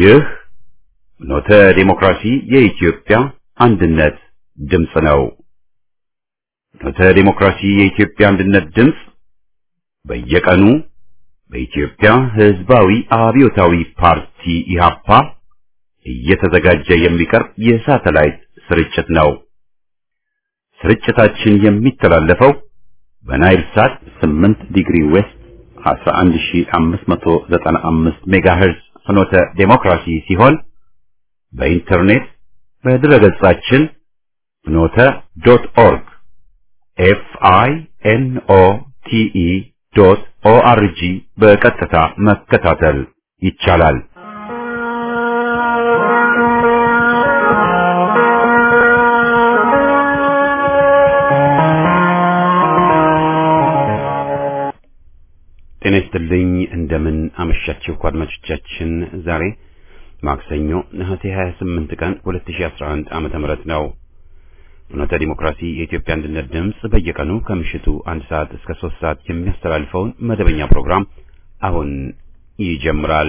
ይህ ኖተ ዴሞክራሲ የኢትዮጵያ አንድነት ድምፅ ነው። ኖተ ዴሞክራሲ የኢትዮጵያ አንድነት ድምፅ በየቀኑ በኢትዮጵያ ሕዝባዊ አብዮታዊ ፓርቲ ኢህአፓ እየተዘጋጀ የሚቀርብ የሳተላይት ስርጭት ነው። ስርጭታችን የሚተላለፈው በናይል ሳት 8 ዲግሪ ዌስት 11595 ሜጋሄርዝ ፍኖተ ዴሞክራሲ ሲሆን በኢንተርኔት በድረገጻችን ፍኖተ ዶት ኦርግ ኤፍ አይ ኤን ኦ ቲ ኢ ዶት ኦ አር ጂ በቀጥታ መከታተል ይቻላል። ጤና ይስጥልኝ። እንደምን አመሻችሁ አድማጮቻችን። ዛሬ ማክሰኞ ነሐሴ 28 ቀን 2011 ዓመተ ምህረት ነው። ፍኖተ ዲሞክራሲ የኢትዮጵያ አንድነት ድምፅ በየቀኑ ከምሽቱ አንድ ሰዓት እስከ ሶስት ሰዓት የሚያስተላልፈውን መደበኛ ፕሮግራም አሁን ይጀምራል።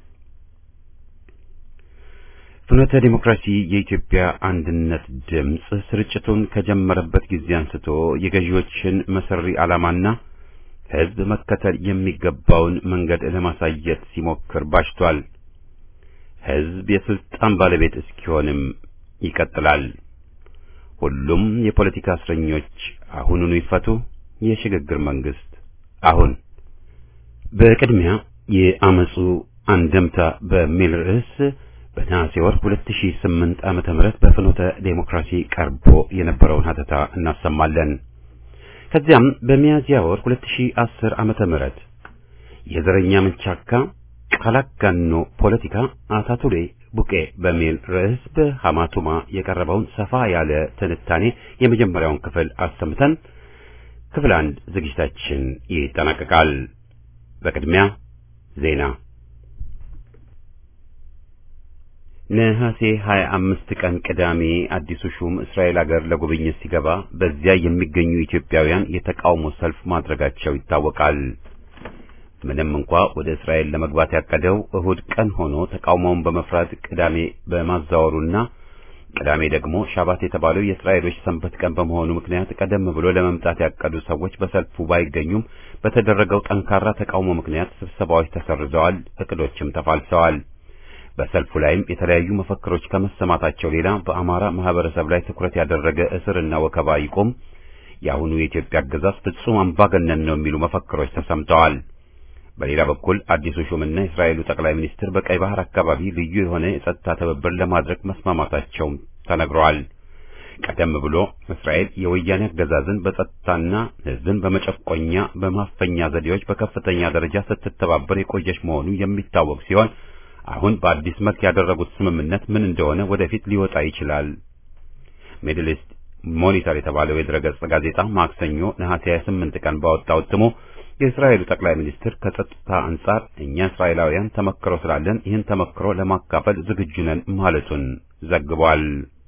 ፍኖተ ዲሞክራሲ የኢትዮጵያ አንድነት ድምፅ ስርጭቱን ከጀመረበት ጊዜ አንስቶ የገዢዎችን መሰሪ ዓላማና ሕዝብ መከተል የሚገባውን መንገድ ለማሳየት ሲሞክር ባሽቷል። ሕዝብ የስልጣን ባለቤት እስኪሆንም ይቀጥላል። ሁሉም የፖለቲካ እስረኞች አሁኑኑ ይፈቱ፣ የሽግግር መንግስት አሁን። በቅድሚያ የአመፁ አንደምታ በሚል ርዕስ በነሐሴ ወር 2008 ዓመተ ምህረት በፍኖተ ዴሞክራሲ ቀርቦ የነበረውን ሀተታ እናሰማለን። ከዚያም በሚያዝያ ወር 2010 ዓመተ ምህረት የዘረኛ መንቻካ ቃላጋኖ ፖለቲካ አታቱሌ ቡቄ በሚል ርዕስ በሐማቱማ የቀረበውን ሰፋ ያለ ትንታኔ የመጀመሪያውን ክፍል አሰምተን ክፍል አንድ ዝግጅታችን ይጠናቀቃል። በቅድሚያ ዜና። ነሐሴ 25 ቀን ቅዳሜ አዲሱ ሹም እስራኤል ሀገር ለጉብኝት ሲገባ በዚያ የሚገኙ ኢትዮጵያውያን የተቃውሞ ሰልፍ ማድረጋቸው ይታወቃል። ምንም እንኳ ወደ እስራኤል ለመግባት ያቀደው እሁድ ቀን ሆኖ ተቃውሞውን በመፍራት ቅዳሜ በማዛወሩና ቅዳሜ ደግሞ ሻባት የተባለው የእስራኤሎች ሰንበት ቀን በመሆኑ ምክንያት ቀደም ብሎ ለመምጣት ያቀዱ ሰዎች በሰልፉ ባይገኙም በተደረገው ጠንካራ ተቃውሞ ምክንያት ስብሰባዎች ተሰርዘዋል፣ እቅዶችም ተፋልሰዋል። በሰልፉ ላይም የተለያዩ መፈክሮች ከመሰማታቸው ሌላ በአማራ ማህበረሰብ ላይ ትኩረት ያደረገ እስርና ወከባ ይቁም፣ የአሁኑ የኢትዮጵያ አገዛዝ ፍጹም አምባገነን ነው የሚሉ መፈክሮች ተሰምተዋል። በሌላ በኩል አዲሱ ሹምና የእስራኤሉ ጠቅላይ ሚኒስትር በቀይ ባህር አካባቢ ልዩ የሆነ የጸጥታ ትብብር ለማድረግ መስማማታቸውም ተነግረዋል። ቀደም ብሎ እስራኤል የወያኔ አገዛዝን በጸጥታና ሕዝብን በመጨቆኛ በማፈኛ ዘዴዎች በከፍተኛ ደረጃ ስትተባበር የቆየች መሆኑ የሚታወቅ ሲሆን አሁን በአዲስ መልክ ያደረጉት ስምምነት ምን እንደሆነ ወደፊት ሊወጣ ይችላል። ሚድል ኢስት ሞኒተር የተባለው የድረገጽ ጋዜጣ ማክሰኞ ነሐሴ 28 ቀን ባወጣው እትሙ የእስራኤሉ ጠቅላይ ሚኒስትር ከጸጥታ አንጻር እኛ እስራኤላውያን ተመክሮ ስላለን ይህን ተመክሮ ለማካፈል ዝግጁ ነን ማለቱን ዘግቧል።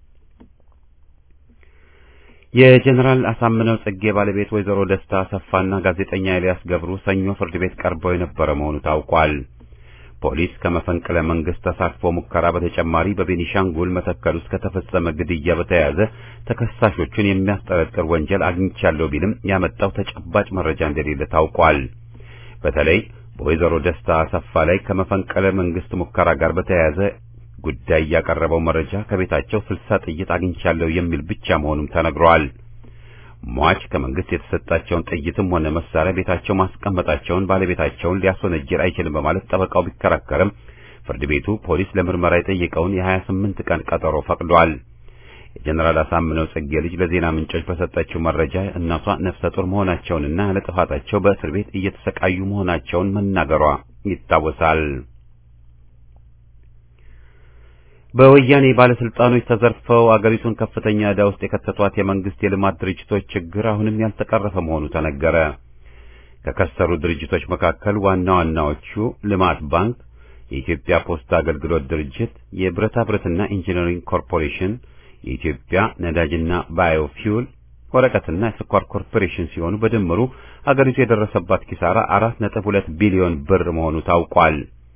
የጀኔራል አሳምነው ጽጌ ባለቤት ወይዘሮ ደስታ አሰፋና ጋዜጠኛ ኤልያስ ገብሩ ሰኞ ፍርድ ቤት ቀርበው የነበረ መሆኑ ታውቋል። ፖሊስ ከመፈንቅለ መንግስት ተሳትፎ ሙከራ በተጨማሪ በቤኒሻንጉል መተከል ውስጥ ከተፈጸመ ግድያ በተያያዘ ተከሳሾቹን የሚያስጠረጥር ወንጀል አግኝቻለሁ ቢልም ያመጣው ተጨባጭ መረጃ እንደሌለ ታውቋል። በተለይ በወይዘሮ ደስታ አሰፋ ላይ ከመፈንቅለ መንግስት ሙከራ ጋር በተያያዘ ጉዳይ ያቀረበው መረጃ ከቤታቸው ስልሳ ጥይት አግኝቻለሁ የሚል ብቻ መሆኑም ተነግሯል። ሟች ከመንግስት የተሰጣቸውን ጥይትም ሆነ መሳሪያ ቤታቸው ማስቀመጣቸውን ባለቤታቸውን ሊያስወነጅል አይችልም በማለት ጠበቃው ቢከራከርም ፍርድ ቤቱ ፖሊስ ለምርመራ የጠየቀውን የሀያ ስምንት ቀን ቀጠሮ ፈቅዷል። የጀኔራል አሳምነው ጽጌ ልጅ ለዜና ምንጮች በሰጠችው መረጃ እናቷ ነፍሰ ጡር መሆናቸውንና ያለ ጥፋታቸው በእስር ቤት እየተሰቃዩ መሆናቸውን መናገሯ ይታወሳል። በወያኔ ባለስልጣኖች ተዘርፈው አገሪቱን ከፍተኛ ዕዳ ውስጥ የከተቷት የመንግስት የልማት ድርጅቶች ችግር አሁንም ያልተቀረፈ መሆኑ ተነገረ። ከከሰሩ ድርጅቶች መካከል ዋና ዋናዎቹ ልማት ባንክ፣ የኢትዮጵያ ፖስታ አገልግሎት ድርጅት፣ የብረታ ብረትና ኢንጂነሪንግ ኮርፖሬሽን፣ የኢትዮጵያ ነዳጅና ባዮፊውል፣ ወረቀትና የስኳር ኮርፖሬሽን ሲሆኑ በድምሩ አገሪቱ የደረሰባት ኪሳራ አራት ነጥብ ሁለት ቢሊዮን ብር መሆኑ ታውቋል።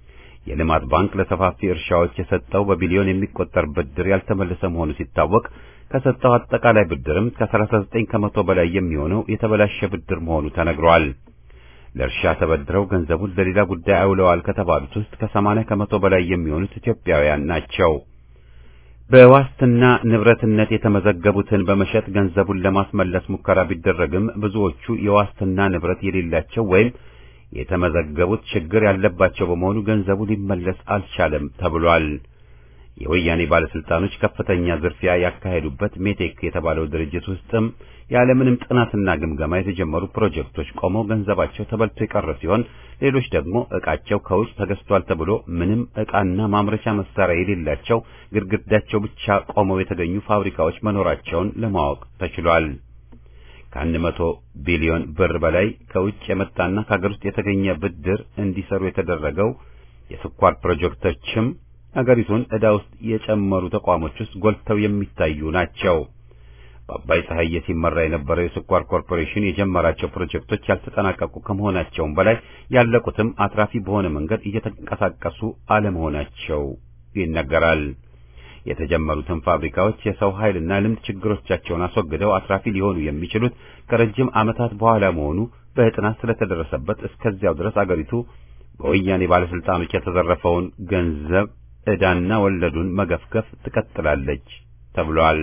የልማት ባንክ ለሰፋፊ እርሻዎች የሰጠው በቢሊዮን የሚቆጠር ብድር ያልተመለሰ መሆኑ ሲታወቅ ከሰጠው አጠቃላይ ብድርም ከ39 ከመቶ በላይ የሚሆነው የተበላሸ ብድር መሆኑ ተነግሯል። ለእርሻ ተበድረው ገንዘቡን ለሌላ ጉዳይ አውለዋል ከተባሉት ውስጥ ከ80 ከመቶ በላይ የሚሆኑት ኢትዮጵያውያን ናቸው። በዋስትና ንብረትነት የተመዘገቡትን በመሸጥ ገንዘቡን ለማስመለስ ሙከራ ቢደረግም ብዙዎቹ የዋስትና ንብረት የሌላቸው ወይም የተመዘገቡት ችግር ያለባቸው በመሆኑ ገንዘቡ ሊመለስ አልቻለም ተብሏል። የወያኔ ባለስልጣኖች ከፍተኛ ዝርፊያ ያካሄዱበት ሜቴክ የተባለው ድርጅት ውስጥም ያለምንም ጥናትና ግምገማ የተጀመሩ ፕሮጀክቶች ቆመው ገንዘባቸው ተበልቶ የቀረ ሲሆን ሌሎች ደግሞ ዕቃቸው ከውጭ ተገዝቷል ተብሎ ምንም ዕቃና ማምረቻ መሳሪያ የሌላቸው ግድግዳቸው ብቻ ቆመው የተገኙ ፋብሪካዎች መኖራቸውን ለማወቅ ተችሏል። ከአንድ መቶ ቢሊዮን ብር በላይ ከውጭ የመጣና ከሀገር ውስጥ የተገኘ ብድር እንዲሰሩ የተደረገው የስኳር ፕሮጀክቶችም ሀገሪቱን ዕዳ ውስጥ የጨመሩ ተቋሞች ውስጥ ጎልተው የሚታዩ ናቸው። በአባይ ፀሐዬ ሲመራ የነበረው የስኳር ኮርፖሬሽን የጀመራቸው ፕሮጀክቶች ያልተጠናቀቁ ከመሆናቸውም በላይ ያለቁትም አትራፊ በሆነ መንገድ እየተንቀሳቀሱ አለመሆናቸው ይነገራል። የተጀመሩትን ፋብሪካዎች የሰው ኃይልና ልምድ ችግሮቻቸውን አስወግደው አትራፊ ሊሆኑ የሚችሉት ከረጅም ዓመታት በኋላ መሆኑ በጥናት ስለተደረሰበት እስከዚያው ድረስ አገሪቱ በወያኔ ባለስልጣኖች የተዘረፈውን ገንዘብ ዕዳና ወለዱን መገፍገፍ ትቀጥላለች ተብሏል።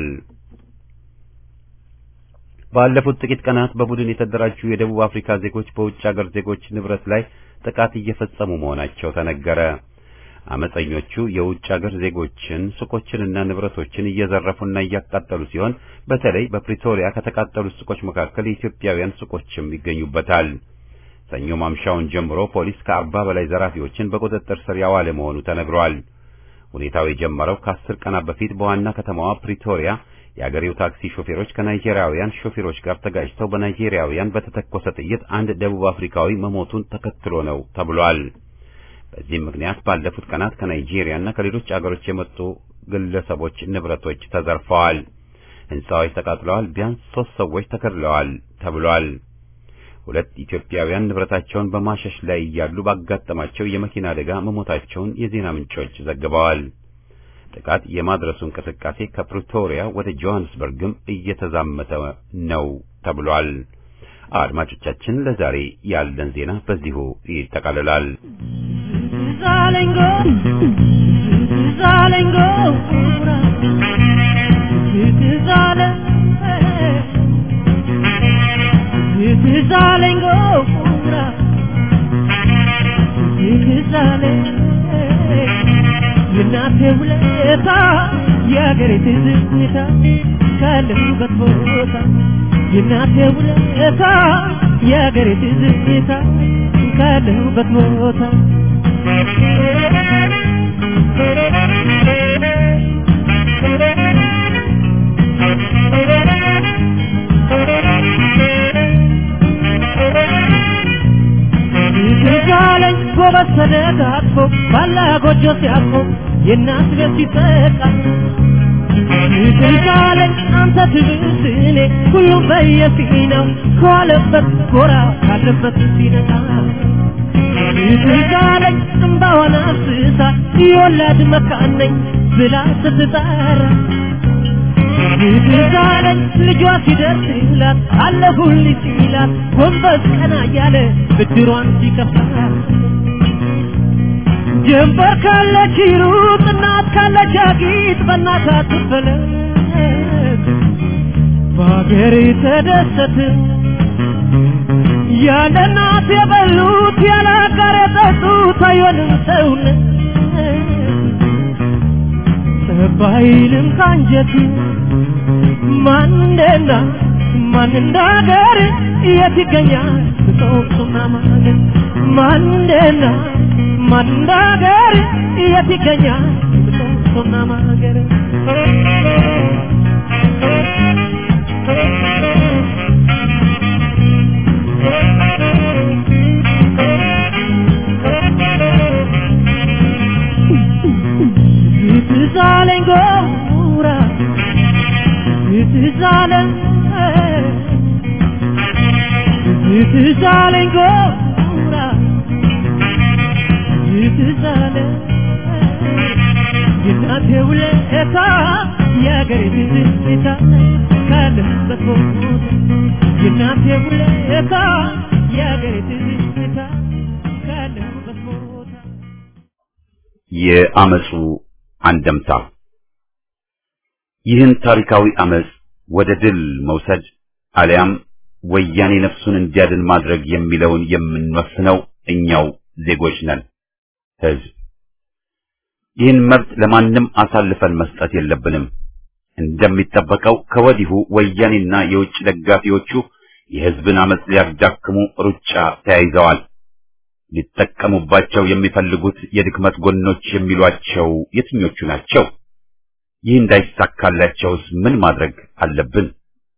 ባለፉት ጥቂት ቀናት በቡድን የተደራጁ የደቡብ አፍሪካ ዜጎች በውጭ አገር ዜጎች ንብረት ላይ ጥቃት እየፈጸሙ መሆናቸው ተነገረ። አመፀኞቹ የውጭ አገር ዜጎችን ሱቆችንና ንብረቶችን እየዘረፉና እያቃጠሉ ሲሆን በተለይ በፕሪቶሪያ ከተቃጠሉት ሱቆች መካከል የኢትዮጵያውያን ሱቆችም ይገኙበታል። ሰኞ ማምሻውን ጀምሮ ፖሊስ ከአርባ በላይ ዘራፊዎችን በቁጥጥር ስር ያዋለ መሆኑ ተነግሯል። ሁኔታው የጀመረው ከአስር ቀናት በፊት በዋና ከተማዋ ፕሪቶሪያ የአገሬው ታክሲ ሾፌሮች ከናይጄሪያውያን ሾፌሮች ጋር ተጋጭተው በናይጄሪያውያን በተተኮሰ ጥይት አንድ ደቡብ አፍሪካዊ መሞቱን ተከትሎ ነው ተብሏል። በዚህም ምክንያት ባለፉት ቀናት ከናይጄሪያና ከሌሎች አገሮች የመጡ ግለሰቦች ንብረቶች ተዘርፈዋል፣ ሕንፃዎች ተቃጥለዋል፣ ቢያንስ ሦስት ሰዎች ተገድለዋል ተብሏል። ሁለት ኢትዮጵያውያን ንብረታቸውን በማሸሽ ላይ እያሉ ባጋጠማቸው የመኪና አደጋ መሞታቸውን የዜና ምንጮች ዘግበዋል። ጥቃት የማድረሱ እንቅስቃሴ ከፕሪቶሪያ ወደ ጆሃንስበርግም እየተዛመተ ነው ተብሏል። አድማጮቻችን፣ ለዛሬ ያለን ዜና በዚሁ ይጠቃልላል። የእናቴ ውለታ የአገሬ ትዝታ ካለሁበት ቦታ የእናቴ ውለታ የአገሬ ትዝታ ካለሁበት ቦታ ትዛለኝ ጎበዝ ተደጋግፎ ባላ ጎጆ ሲያርፎ የእናት ቤት ሲጠቃ ትዛለኝ አንተ ትብስ እኔ ሁሉም በየፊናው ከዋለበት ጎራ ካለበት ሲነቃ ትዛለኝ እምባዋን አፍስሳ የወላድ መካን ነኝ ብላ ስትጠራ ትዛለኝ ልጇ ሲደርስላት አለሁልሽ ሲላት ጎንበስ ቀና እያለ ብድሯን ሲከፍላት ጀንበር ካለች ሩጥ እናት ካለች አጊጥ በእናት አትፈለግ በአገሬ ተደሰት ያለ እናት የበሉት ያለ አጋር የጠጡት አይሆንም ሰውነት ባይልም ካንጀት ማን እንደና ማን እንዳገር የት ይገኛል ጾምና ማገር ማን እንደና ማን እንዳገር የት ይገኛል ጾምና ማገር ትዛለኝ ጎራ ትዛለኝ ትዛለኝ ጎራ ትዝ አለ የእናቴ ውለታ የአገሬ ትዝታ ካለሁበት ቦታ የእናቴ ውለታ የአገሬ ትዝታ ካለሁበት ቦታ የአመፁ አንደምታ ይህን ታሪካዊ አመፅ ወደ ድል መውሰድ አሊያም ወያኔ ነፍሱን እንዲያድን ማድረግ የሚለውን የምንወስነው እኛው ዜጎች ነን፣ ህዝብ። ይህን መብት ለማንም አሳልፈን መስጠት የለብንም። እንደሚጠበቀው ከወዲሁ ወያኔና የውጭ ደጋፊዎቹ የህዝብን አመፅ ሊያዳክሙ ሩጫ ተያይዘዋል። ሊጠቀሙባቸው የሚፈልጉት የድክመት ጎኖች የሚሏቸው የትኞቹ ናቸው? ይህ እንዳይሳካላቸውስ ምን ማድረግ አለብን?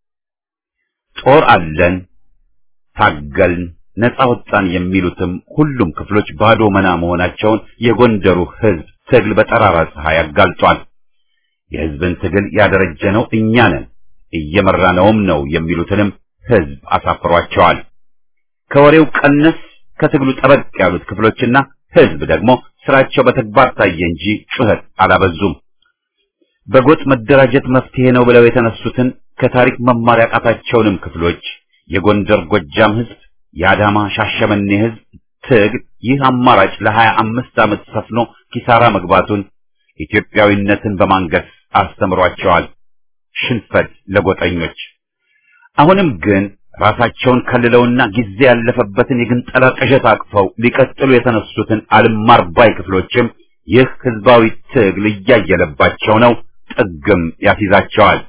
ጦር አለን፣ ታገልን፣ ነፃ ወጣን የሚሉትም ሁሉም ክፍሎች ባዶ መና መሆናቸውን የጎንደሩ ህዝብ ትግል በጠራራ ፀሐይ አጋልጧል። የህዝብን ትግል ያደረጀነው እኛ ነን፣ እየመራነውም ነው የሚሉትንም ህዝብ አሳፍሯቸዋል። ከወሬው ቀነስ ከትግሉ ጠበቅ ያሉት ክፍሎችና ህዝብ ደግሞ ስራቸው በተግባር ታየ እንጂ ጩኸት አላበዙም። በጎጥ መደራጀት መፍትሄ ነው ብለው የተነሱትን ከታሪክ መማር ያቃታቸውንም ክፍሎች የጎንደር ጎጃም ህዝብ፣ የአዳማ ሻሸመኔ ህዝብ ትግል ይህ አማራጭ ለሀያ አምስት ዓመት ሰፍኖ ኪሳራ መግባቱን ኢትዮጵያዊነትን በማንገስ አስተምሯቸዋል። ሽንፈት ለጎጠኞች። አሁንም ግን ራሳቸውን ከልለውና ጊዜ ያለፈበትን የግንጠላ ቅዠት አቅፈው ሊቀጥሉ የተነሱትን አልማር ባይ ክፍሎችም ይህ ህዝባዊ ትግል እያየለባቸው ነው፣ ጥግም ያስይዛቸዋል።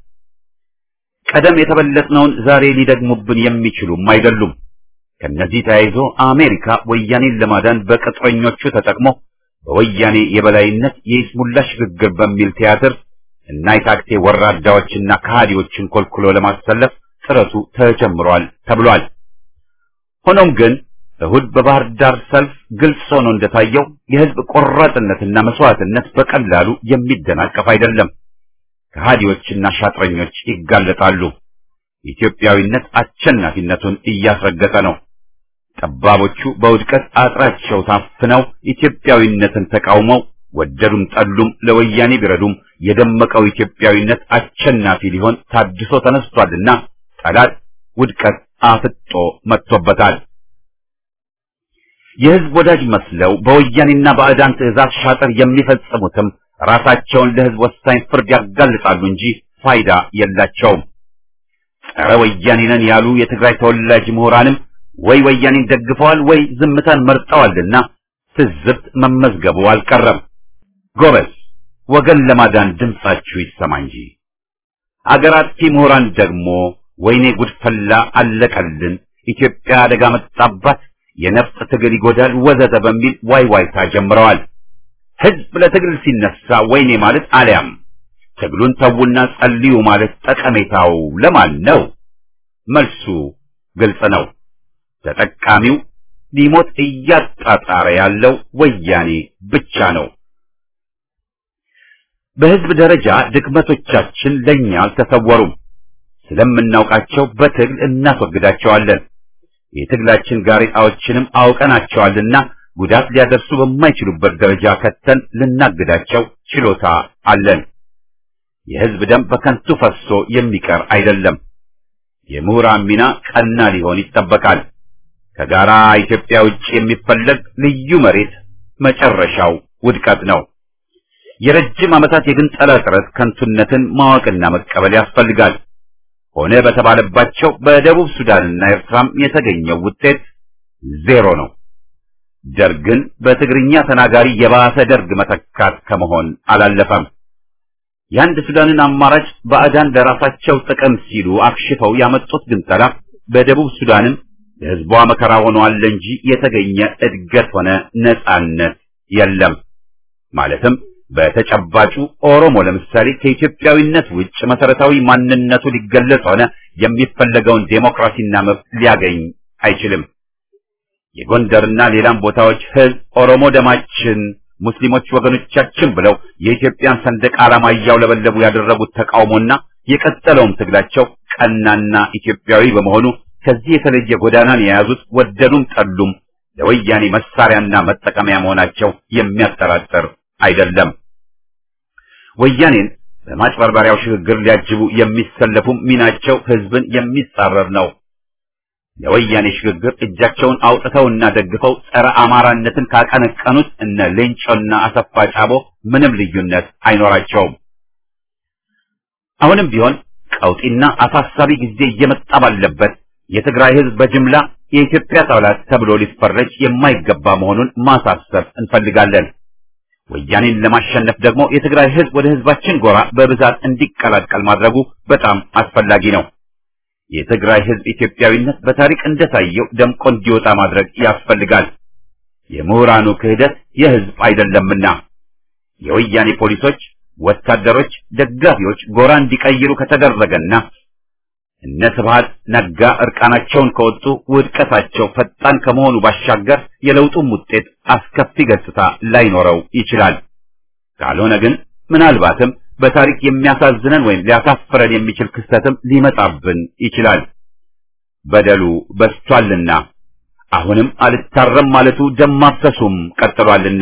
ቀደም የተበለጥነውን ዛሬ ሊደግሙብን የሚችሉም አይደሉም። ከነዚህ ተያይዞ አሜሪካ ወያኔን ለማዳን በቅጥረኞቹ ተጠቅሞ በወያኔ የበላይነት የይስሙላ ሽግግር በሚል ቲያትር እና የታክቴ ወራዳዎችና ከሃዲዎችን ኮልኩሎ ለማሰለፍ ጥረቱ ተጀምሯል ተብሏል። ሆኖም ግን እሁድ በባህር ዳር ሰልፍ ግልጽ ሆኖ እንደታየው የህዝብ ቆራጥነትና መስዋዕትነት በቀላሉ የሚደናቀፍ አይደለም። ከሃዲዎችና ሻጥረኞች ይጋለጣሉ። ኢትዮጵያዊነት አሸናፊነቱን እያስረገጠ ነው። ጠባቦቹ በውድቀት አጥራቸው ታፍነው ኢትዮጵያዊነትን ተቃውመው ወደዱም ጠሉም ለወያኔ ቢረዱም የደመቀው ኢትዮጵያዊነት አሸናፊ ሊሆን ታድሶ ተነስቷልና ጠላት ውድቀት አፍጦ መጥቶበታል። የህዝብ ወዳጅ መስለው በወያኔና ባዕዳን ትዕዛዝ ሻጥር የሚፈጽሙትም ራሳቸውን ለህዝብ ወሳኝ ፍርድ ያጋልጣሉ እንጂ ፋይዳ የላቸውም። ጸረ ወያኔ ነን ያሉ የትግራይ ተወላጅ ምሁራንም ወይ ወያኔን ደግፈዋል ወይ ዝምታን መርጠዋልና ትዝብት መመዝገቡ አልቀረም። ጎበዝ ወገን ለማዳን ድምጻችሁ ይሰማ እንጂ። አገር አጥፊ ምሁራን ደግሞ ወይኔ ጉድፈላ አለቀልን፣ ኢትዮጵያ አደጋ መጣባት፣ የነፍጥ ትግል ይጎዳል ወዘተ በሚል ዋይ ዋይታ ጀምረዋል። ህዝብ ለትግል ሲነሳ ወይኔ ማለት አሊያም ትግሉን ተውና ጸልዩ ማለት ጠቀሜታው ለማን ነው? መልሱ ግልጽ ነው። ተጠቃሚው ሊሞት እያጣጣረ ያለው ወያኔ ብቻ ነው። በህዝብ ደረጃ ድክመቶቻችን ለኛ አልተሰወሩም። ስለምናውቃቸው በትግል እናስወግዳቸዋለን። የትግላችን ጋሬጣዎችንም አውቀናቸዋልና ጉዳት ሊያደርሱ በማይችሉበት ደረጃ ከተን ልናግዳቸው ችሎታ አለን። የህዝብ ደም በከንቱ ፈሶ የሚቀር አይደለም። የምሁራን ሚና ቀና ሊሆን ይጠበቃል። ከጋራ ኢትዮጵያ ውጭ የሚፈለግ ልዩ መሬት መጨረሻው ውድቀት ነው። የረጅም ዓመታት የግንጠላ ጥረት ከንቱነትን ማወቅና መቀበል ያስፈልጋል። ሆነ በተባለባቸው በደቡብ ሱዳንና ኤርትራም የተገኘው ውጤት ዜሮ ነው። ደርግን በትግርኛ ተናጋሪ የባሰ ደርግ መተካት ከመሆን አላለፈም። የአንድ ሱዳንን አማራጭ ባዕዳን ለራሳቸው ጥቅም ሲሉ አክሽፈው ያመጡት ግንጠላ በደቡብ ሱዳንም ለህዝቧ መከራ ሆኗል እንጂ የተገኘ እድገት ሆነ ነጻነት የለም። ማለትም በተጨባጩ ኦሮሞ ለምሳሌ ከኢትዮጵያዊነት ውጭ መሰረታዊ ማንነቱ ሊገለጽ ሆነ የሚፈለገውን ዴሞክራሲና መብት ሊያገኝ አይችልም። የጎንደርና ሌላም ቦታዎች ህዝብ ኦሮሞ ደማችን፣ ሙስሊሞች ወገኖቻችን ብለው የኢትዮጵያን ሰንደቅ ዓላማ እያውለበለቡ ያደረጉት ተቃውሞና የቀጠለውም ትግላቸው ቀናና ኢትዮጵያዊ በመሆኑ ከዚህ የተለየ ጎዳናን የያዙት ወደዱም ጠሉም ለወያኔ መሳሪያና መጠቀሚያ መሆናቸው የሚያጠራጥር አይደለም። ወያኔን በማጭበርበሪያው ሽግግር ሊያጅቡ የሚሰለፉም ሚናቸው ህዝብን የሚጻረር ነው። ለወያኔ ሽግግር እጃቸውን አውጥተውና ደግፈው ጸረ አማራነትን ካቀነቀኑት እነ ሌንጮና አሰፋ ጫቦ ምንም ልዩነት አይኖራቸውም። አሁንም ቢሆን ቀውጢና አሳሳቢ ጊዜ እየመጣ ባለበት የትግራይ ህዝብ በጅምላ የኢትዮጵያ ጠላት ተብሎ ሊፈረጅ የማይገባ መሆኑን ማሳሰብ እንፈልጋለን። ወያኔን ለማሸነፍ ደግሞ የትግራይ ህዝብ ወደ ህዝባችን ጎራ በብዛት እንዲቀላቀል ማድረጉ በጣም አስፈላጊ ነው። የትግራይ ህዝብ ኢትዮጵያዊነት በታሪክ እንደታየው ደምቆ እንዲወጣ ማድረግ ያስፈልጋል። የምሁራኑ ክህደት የህዝብ አይደለምና የወያኔ ፖሊሶች፣ ወታደሮች፣ ደጋፊዎች ጎራ እንዲቀይሩ ከተደረገና እነ ስብሃት ነጋ እርቃናቸውን ከወጡ ውድቀታቸው ፈጣን ከመሆኑ ባሻገር የለውጡም ውጤት አስከፊ ገጽታ ላይኖረው ይችላል። ካልሆነ ግን ምናልባትም በታሪክ የሚያሳዝነን ወይም ሊያሳፍረን የሚችል ክስተትም ሊመጣብን ይችላል። በደሉ በስቷልና አሁንም አልታረም ማለቱ ደም ማፍሰሱም ቀጥሏልና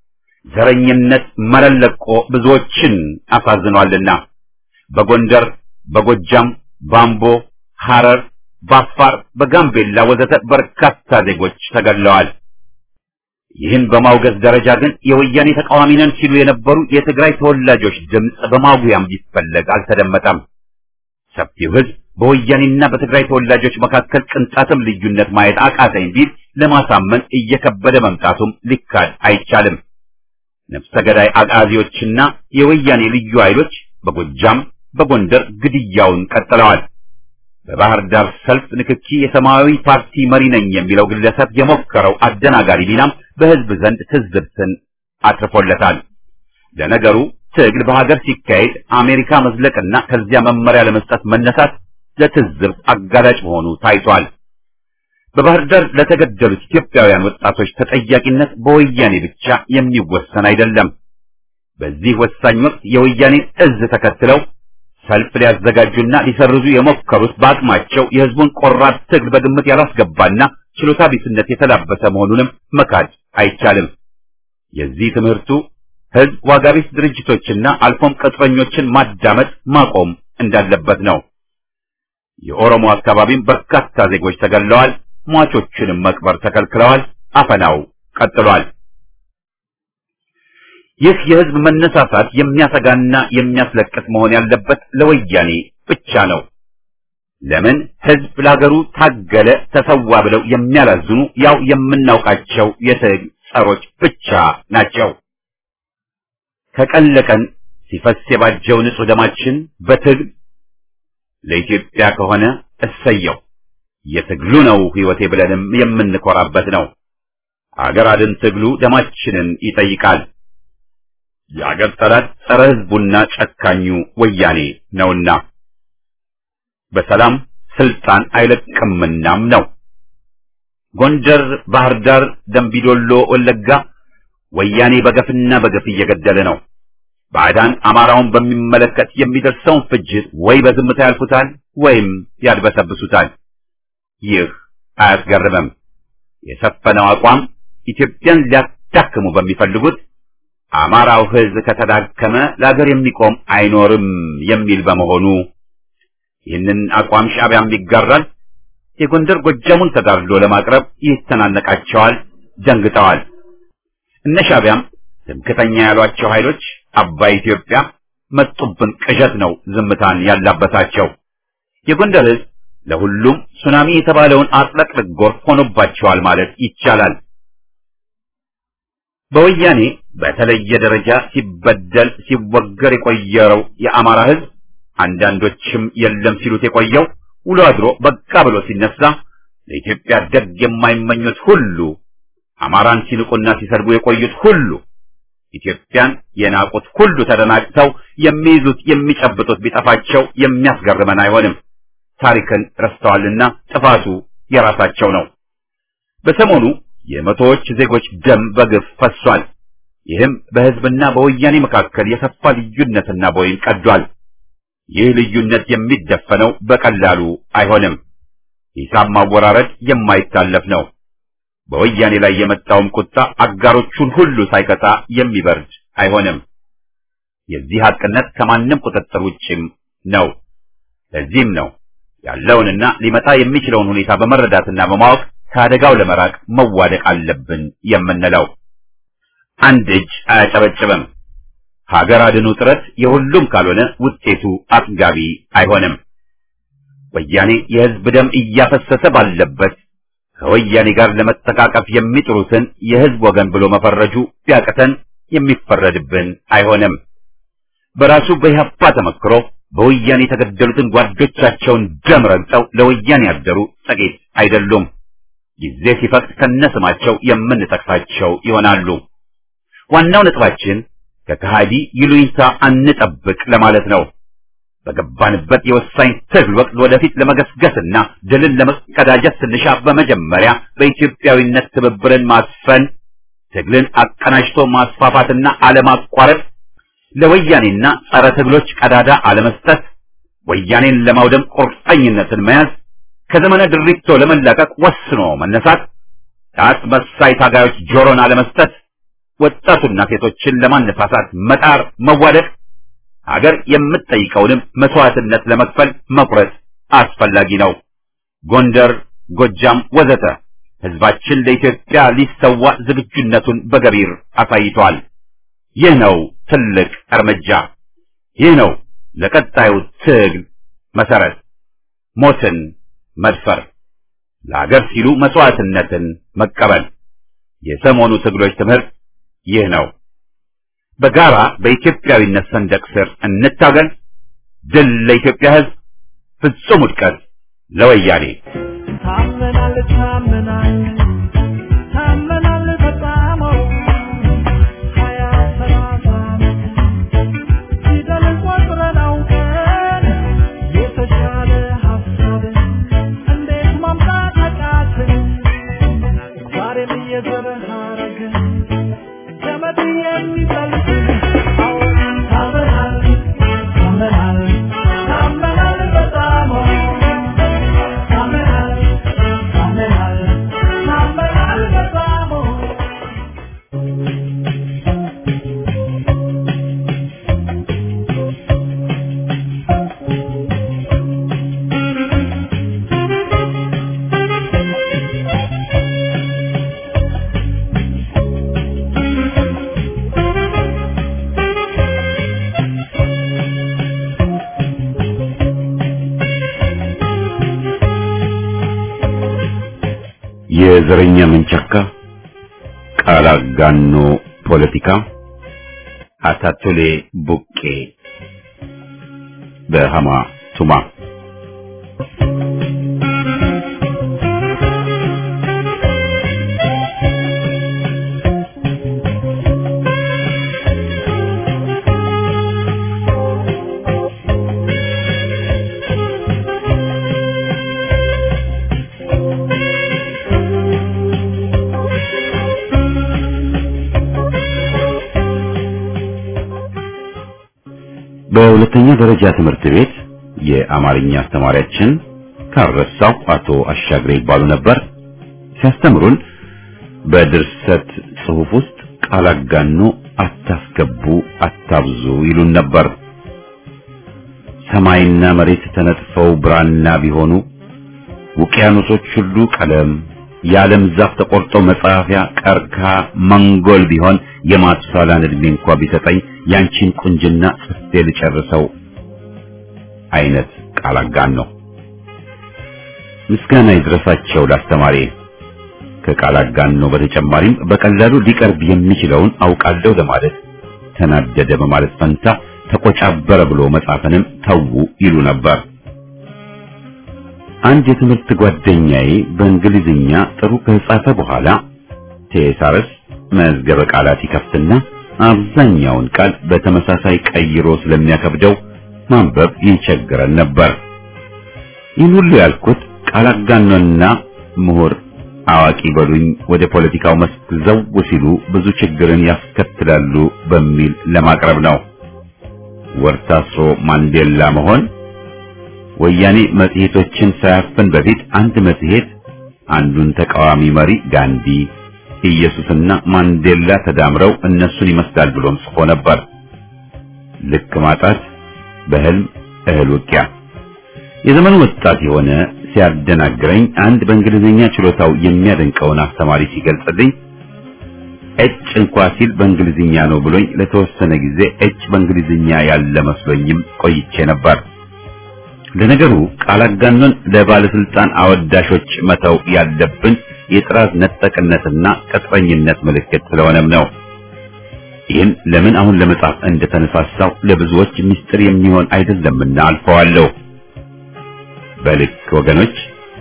ዘረኝነት መረን ለቆ ብዙዎችን አሳዝኗልና በጎንደር፣ በጎጃም፣ ባምቦ፣ ሐረር፣ በአፋር፣ በጋምቤላ ወዘተ በርካታ ዜጎች ተገድለዋል። ይህን በማውገዝ ደረጃ ግን የወያኔ ተቃዋሚ ነን ሲሉ የነበሩ የትግራይ ተወላጆች ድምፅ በማጉያም ሊፈለግ አልተደመጠም። ሰፊው ሕዝብ በወያኔና በትግራይ ተወላጆች መካከል ቅንጣትም ልዩነት ማየት አቃተኝ ቢል ለማሳመን እየከበደ መምጣቱም ሊካድ አይቻልም። ነፍሰ ገዳይ አቃዚዎችና የወያኔ ልዩ ኃይሎች በጎጃም በጎንደር ግድያውን ቀጥለዋል። በባህር ዳር ሰልፍ ንክኪ የሰማያዊ ፓርቲ መሪ ነኝ የሚለው ግለሰብ የሞከረው አደናጋሪ ቢናም በህዝብ ዘንድ ትዝብትን አትርፎለታል። ለነገሩ ትግል በሀገር ሲካሄድ አሜሪካ መዝለቅና ከዚያ መመሪያ ለመስጠት መነሳት ለትዝብት አጋላጭ መሆኑ ታይቷል። በባህር ዳር ለተገደሉት ኢትዮጵያውያን ወጣቶች ተጠያቂነት በወያኔ ብቻ የሚወሰን አይደለም። በዚህ ወሳኝ ወቅት የወያኔን እዝ ተከትለው ሰልፍ ሊያዘጋጁና ሊሰርዙ የሞከሩት በአቅማቸው የህዝቡን ቆራጥ ትግል በግምት ያላስገባና ችሎታ ቢስነት የተላበሰ መሆኑንም መካድ አይቻልም። የዚህ ትምህርቱ ህዝብ ዋጋ ቢስ ድርጅቶችና አልፎም ቅጥረኞችን ማዳመጥ ማቆም እንዳለበት ነው። የኦሮሞ አካባቢም በርካታ ዜጎች ተገድለዋል። ሟቾችንም መቅበር ተከልክለዋል። አፈናው ቀጥሏል። ይህ የህዝብ መነሳሳት የሚያሰጋና የሚያስለቅስ መሆን ያለበት ለወያኔ ብቻ ነው። ለምን ህዝብ ለሀገሩ ታገለ፣ ተሰዋ ብለው የሚያላዝኑ ያው የምናውቃቸው የትግል ጸሮች ብቻ ናቸው። ከቀን ለቀን ሲፈስ የባጀው ንጹህ ደማችን በትግል ለኢትዮጵያ ከሆነ እሰየው፣ የትግሉ ነው ህይወቴ ብለንም የምንኮራበት ነው። አገር አድን ትግሉ ደማችንን ይጠይቃል። የአገር ጠላት ጸረ ህዝቡና ጨካኙ ወያኔ ነውና በሰላም ስልጣን አይለቅምናም ነው። ጎንደር፣ ባህር ዳር፣ ደምቢዶሎ፣ ወለጋ ወያኔ በገፍና በገፍ እየገደለ ነው። ባዕዳን አማራውን በሚመለከት የሚደርሰውን ፍጅት ወይ በዝምታ ያልፉታል ወይም ያድበሰብሱታል። ይህ አያስገርምም። የሰፈነው አቋም ኢትዮጵያን ሊያዳክሙ በሚፈልጉት አማራው ህዝብ ከተዳከመ ለአገር የሚቆም አይኖርም የሚል በመሆኑ ይህንን አቋም ሻዕቢያም ይጋራል። የጎንደር ጎጃሙን ተጋድሎ ለማቅረብ ይተናነቃቸዋል፣ ደንግጠዋል። እነ ሻዕቢያም ትምክተኛ ያሏቸው ኃይሎች አባይ ኢትዮጵያ መጡብን ቅዠት ነው ዝምታን ያላበሳቸው። የጎንደር ህዝብ ለሁሉም ሱናሚ የተባለውን አጥለቅልቅ ጎርፍ ሆኖባቸዋል ማለት ይቻላል። በወያኔ በተለየ ደረጃ ሲበደል ሲወገር የቆየው የአማራ ህዝብ አንዳንዶችም የለም ሲሉት የቆየው ውሎ አድሮ በቃ ብሎ ሲነሳ ለኢትዮጵያ ደግ የማይመኙት ሁሉ አማራን ሲንቁና ሲሰድቡ የቆዩት ሁሉ ኢትዮጵያን የናቁት ሁሉ ተደናቅተው የሚይዙት የሚጨብጡት ቢጠፋቸው የሚያስገርመን አይሆንም። ታሪክን ረስተዋልና ጥፋቱ የራሳቸው ነው። በሰሞኑ የመቶዎች ዜጎች ደም በግፍ ፈሷል። ይህም በህዝብና በወያኔ መካከል የሰፋ ልዩነትና ቦይን ቀዷል። ይህ ልዩነት የሚደፈነው በቀላሉ አይሆንም። ሂሳብ ማወራረድ የማይታለፍ ነው። በወያኔ ላይ የመጣውም ቁጣ አጋሮቹን ሁሉ ሳይከታ የሚበርድ አይሆንም። የዚህ ሐቅነት ከማንም ቁጥጥር ውጭም ነው። ለዚህም ነው ያለውንና ሊመጣ የሚችለውን ሁኔታ በመረዳትና በማወቅ ከአደጋው ለመራቅ መዋደቅ አለብን የምንለው። አንድ እጅ አያጨበጭብም። ሀገር አድኑ ጥረት የሁሉም ካልሆነ ውጤቱ አጥጋቢ አይሆንም። ወያኔ የሕዝብ ደም እያፈሰሰ ባለበት ከወያኔ ጋር ለመተቃቀፍ የሚጥሩትን የሕዝብ ወገን ብሎ መፈረጁ ቢያቅተን የሚፈረድብን አይሆንም። በራሱ በኢህአፓ ተመክሮ በወያኔ የተገደሉትን ጓዶቻቸውን ደም ረግጠው ለወያኔ ያደሩ ጥቂት አይደሉም። ጊዜ ሲፈቅድ ከነስማቸው የምንጠቅሳቸው ይሆናሉ። ዋናው ነጥባችን ከከሃዲ ይሉኝታ አንጠብቅ ለማለት ነው። በገባንበት የወሳኝ ትግል ወቅት ወደፊት ለመገስገስና ድልን ለመቀዳጀት ስንሻ በመጀመሪያ በኢትዮጵያዊነት ትብብርን ማስፈን፣ ትግልን አቀናጅቶ ማስፋፋትና አለማቋረጥ፣ ለወያኔና ጸረ ትግሎች ቀዳዳ አለመስጠት፣ ወያኔን ለማውደም ቁርጠኝነትን መያዝ፣ ከዘመነ ድሪቶ ለመላቀቅ ወስኖ መነሳት፣ ለአስመሳይ ታጋዮች ጆሮን አለመስጠት፣ ወጣቱና ሴቶችን ለማነሳሳት መጣር፣ መዋደቅ ሀገር የምትጠይቀውንም መስዋዕትነት ለመክፈል መቁረጥ አስፈላጊ ነው። ጎንደር፣ ጎጃም ወዘተ ህዝባችን ለኢትዮጵያ ሊሰዋ ዝግጁነቱን በገቢር አሳይቷል። ይህ ነው ትልቅ እርምጃ። ይህ ነው ለቀጣዩ ትግል መሰረት፣ ሞትን መድፈር፣ ለሀገር ሲሉ መስዋዕትነትን መቀበል። የሰሞኑ ትግሎች ትምህርት ይህ ነው። በጋራ በኢትዮጵያዊነት ሰንደቅ ስር እንታገል። ድል ለኢትዮጵያ ህዝብ፣ ፍጹም ውድቀት ለወያኔ። ታመናል ታመናል ታመናል በጣም ሀያ ሰላሳ ፊደል ቆጥረን አውቀን የተሻለ ሀሳብ እንዴት ማምጣት አቃትን? ዛሬም እየዘረ ሀረግ ገመድ የሚጠልቅ አዎ ታመናል ታመናል ታመናል በጣም ታመናል ታመናል ታመናል በጣም የዘረኛ መንቸካ ቃል አጋኖ ፖለቲካ አታቶሌ ቡቄ በሃማ ቱማ በሁለተኛ ደረጃ ትምህርት ቤት የአማርኛ አስተማሪያችን ካረሳው አቶ አሻግሬ ይባሉ ነበር። ሲያስተምሩን በድርሰት ጽሑፍ ውስጥ ቃል አጋኖ አታስገቡ፣ አታብዙ ይሉን ነበር። ሰማይና መሬት ተነጥፈው ብራና ቢሆኑ ውቅያኖሶች ሁሉ ቀለም የዓለም ዛፍ ተቆርጦ መጻፊያ ቀርካ መንጎል ቢሆን የማቱሳላን ዕድሜ እንኳ ቢሰጠኝ ያንቺን ቁንጅና ጽፌ ልጨርሰው አይነት ቃል አጋኖ። ምስጋና ይድረሳቸው ላስተማሪ። ከቃል አጋኖ በተጨማሪም በቀላሉ ሊቀርብ የሚችለውን አውቃለሁ ለማለት ተናደደ በማለት ፈንታ ተቆጫበረ ብሎ መጻፍንም ተዉ ይሉ ነበር። አንድ የትምህርት ጓደኛዬ በእንግሊዝኛ ጥሩ ከጻፈ በኋላ ቴሳርስ መዝገበ ቃላት ይከፍትና አብዛኛውን ቃል በተመሳሳይ ቀይሮ ስለሚያከብደው ማንበብ ይቸግረን ነበር። ይህን ሁሉ ያልኩት ቃል አጋኖና ምሁር አዋቂ በሉኝ ወደ ፖለቲካው መስክ ዘው ሲሉ ብዙ ችግርን ያስከትላሉ በሚል ለማቅረብ ነው። ወርታስሮ ማንዴላ መሆን ወያኔ መጽሔቶችን ሳያፍን በፊት አንድ መጽሔት አንዱን ተቃዋሚ መሪ ጋንዲ፣ ኢየሱስና ማንዴላ ተዳምረው እነሱን ይመስላል ብሎም ጽፎ ነበር። ልክ ማጣት በህልም እህል ውቂያ። የዘመኑ ወጣት የሆነ ሲያደናግረኝ አንድ በእንግሊዝኛ ችሎታው የሚያደንቀውን አስተማሪ ሲገልጽልኝ ኤች እንኳ ሲል በእንግሊዝኛ ነው ብሎኝ ለተወሰነ ጊዜ ኤች በእንግሊዝኛ ያለ መስሎኝም ቆይቼ ነበር። ለነገሩ ቃል አጋኖን ለባለስልጣን አወዳሾች መተው ያለብን የጥራት ነጠቅነትና ቅጥረኝነት ምልክት ስለሆነም ነው። ይህን ለምን አሁን ለመጻፍ እንደተነሳሳው ለብዙዎች ምስጢር የሚሆን አይደለምና አልፈዋለሁ። በልክ ወገኖች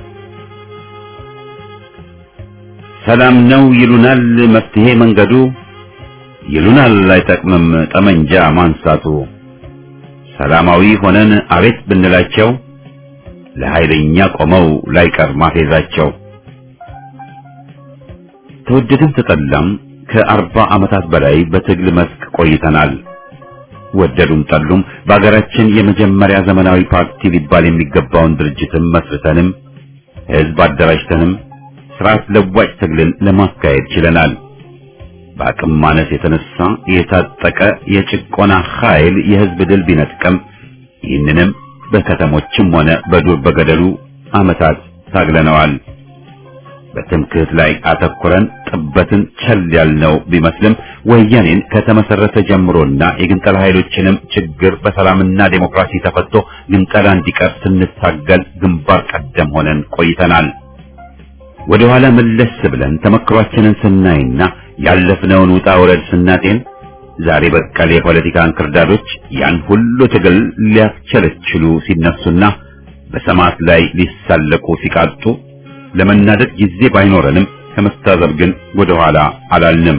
ሰላም ነው ይሉናል መፍትሄ መንገዱ ይሉናል አይጠቅምም ጠመንጃ ማንሳቱ ሰላማዊ ሆነን አቤት ብንላቸው ለኃይለኛ ቆመው ላይቀር ማፌዛቸው ተወደድም ተጠላም ከአርባ ዓመታት በላይ በትግል መስክ ቆይተናል። ወደዱም ጠሉም በአገራችን የመጀመሪያ ዘመናዊ ፓርቲ ሊባል የሚገባውን ድርጅትም መስርተንም ህዝብ አደራጅተንም ስርዓት ለዋጭ ትግልን ለማካሄድ ችለናል። በአቅም ማነስ የተነሳ የታጠቀ የጭቆና ኃይል የህዝብ ድል ቢነጥቀም ይህንንም በከተሞችም ሆነ በዱር በገደሉ ዓመታት ታግለነዋል። በትምክህት ላይ አተኩረን ጥበትን ቸል ያልነው ቢመስልም ወያኔን ከተመሰረተ ጀምሮና የግንጠላ ኃይሎችንም ችግር በሰላምና ዴሞክራሲ ተፈቶ ግንጠላ እንዲቀር ስንታገል ግንባር ቀደም ሆነን ቆይተናል። ወደ ኋላ መለስ ብለን ተመክሯችንን ስናይና ያለፍነውን ውጣ ውረድ ስናጤን ዛሬ በቀል የፖለቲካ እንክርዳዶች ያን ሁሉ ትግል ሊያስቸለችሉ ሲነሱና በሰማዕት ላይ ሊሳለቁ ሲቃጡ ለመናደድ ጊዜ ባይኖረንም ከመታዘብ ግን ወደ ኋላ አላልንም።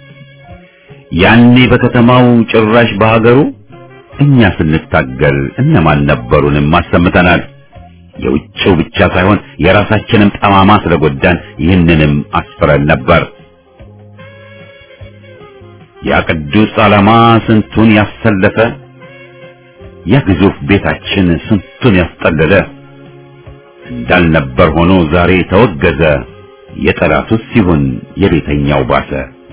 ያኔ በከተማው ጭራሽ በሀገሩ እኛ ስንታገል እነማን ነበሩንም አሰምተናል። የውጭው ብቻ ሳይሆን የራሳችንም ጠማማ ስለጎዳን ይህንንም አስፍረን ነበር። ያ ቅዱስ ዓላማ ስንቱን ያሰለፈ፣ ያ ግዙፍ ቤታችን ስንቱን ያስጠለለ እንዳልነበር ሆኖ ዛሬ ተወገዘ። የጠላቱስ ሲሆን የቤተኛው ባሰ።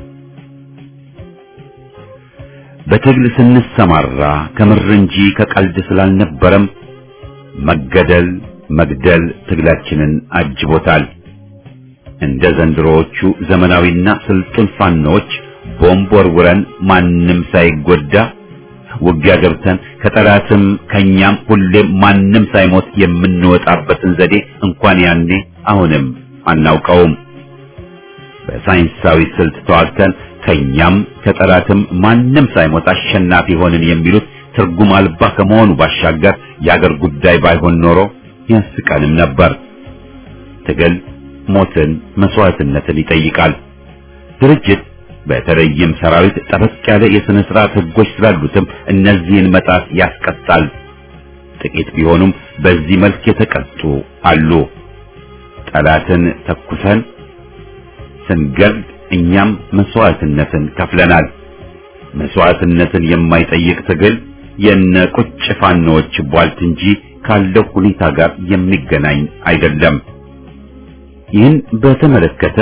በትግል ስንሰማራ ከምር እንጂ ከቀልድ ስላልነበረም መገደል መግደል ትግላችንን አጅቦታል። እንደ ዘንድሮዎቹ ዘመናዊና ስልጡን ፋኖዎች ቦምብ ወርውረን ማንም ሳይጎዳ ውጊያ ገብተን ከጠላትም ከኛም ሁሌም ማንም ሳይሞት የምንወጣበትን ዘዴ እንኳን ያኔ አሁንም አናውቀውም። በሳይንሳዊ ስልት ተዋግተን ከኛም ከጠላትም ማንም ሳይሞት አሸናፊ ሆንን የሚሉት ትርጉም አልባ ከመሆኑ ባሻገር የአገር ጉዳይ ባይሆን ኖሮ ያስቀንም ነበር። ትግል ሞትን፣ መስዋዕትነትን ይጠይቃል። ድርጅት በተለይም ሰራዊት ጠበቅ ያለ የሥነ ሥርዓት ሕጎች ስላሉትም እነዚህን መጣስ ያስቀጣል። ጥቂት ቢሆኑም በዚህ መልክ የተቀጡ አሉ። ጠላትን ተኩሰን ስንገድል እኛም መስዋዕትነትን ከፍለናል። መስዋዕትነትን የማይጠይቅ ትግል የነ ቁጭ ፋኖዎች ቧልት እንጂ ካለው ሁኔታ ጋር የሚገናኝ አይደለም። ይህን በተመለከተ